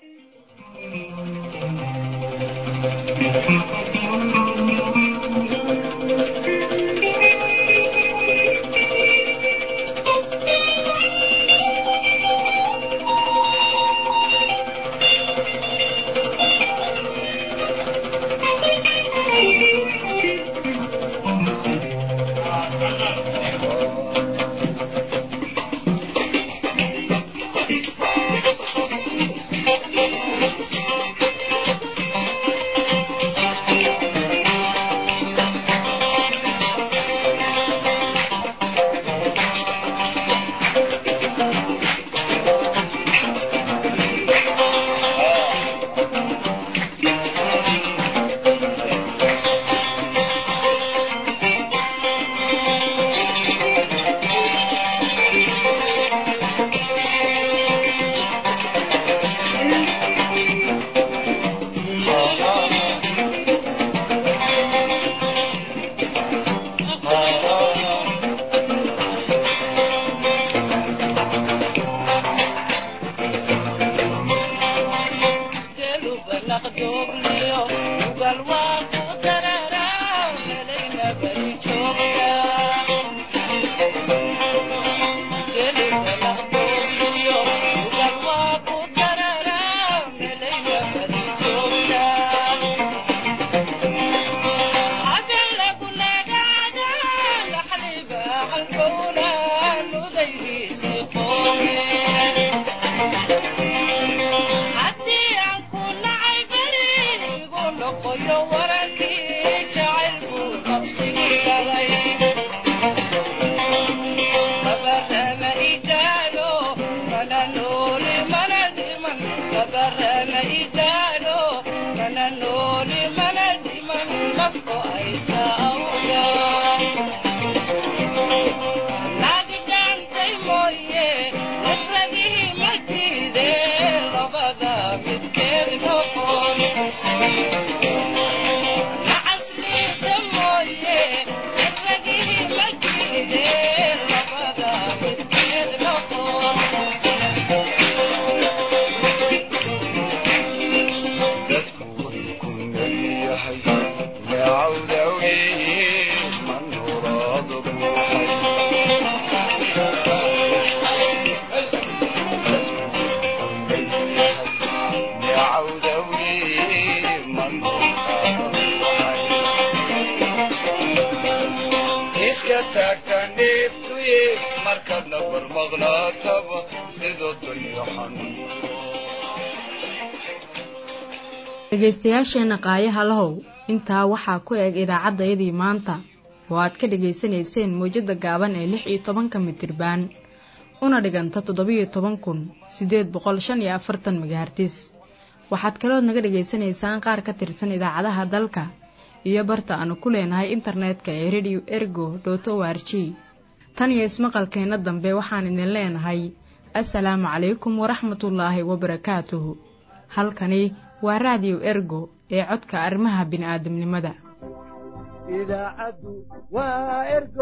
[SPEAKER 1] dhegaystayaasheenna qaayaha lahow intaa waxaa ku eg idaacaddayadii maanta oo aad ka dhegaysanayseen mawjadda gaaban ee lix iyo tobanka mitirbaan una dhiganta toddobiyo toban kun siddeed boqol shan iyo afartan megahartis waxaad kalood naga dhegaysanaysaan qaar ka tirsan idaacadaha dalka iyo barta aanu ku leenahay internetka ee rediyo ergo dot o r g tan iyo ismaqalkeenna dambe waxaan idin leenahay assalaamu calaykum waraxmatullaahi wabarakaatuhu halkani waa raadiyo ergo ee codka arrimaha bini'aadamnimada
[SPEAKER 3] idaacaddu waa ergo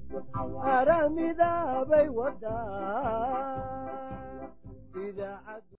[SPEAKER 3] aramidaabay wadaa idaacad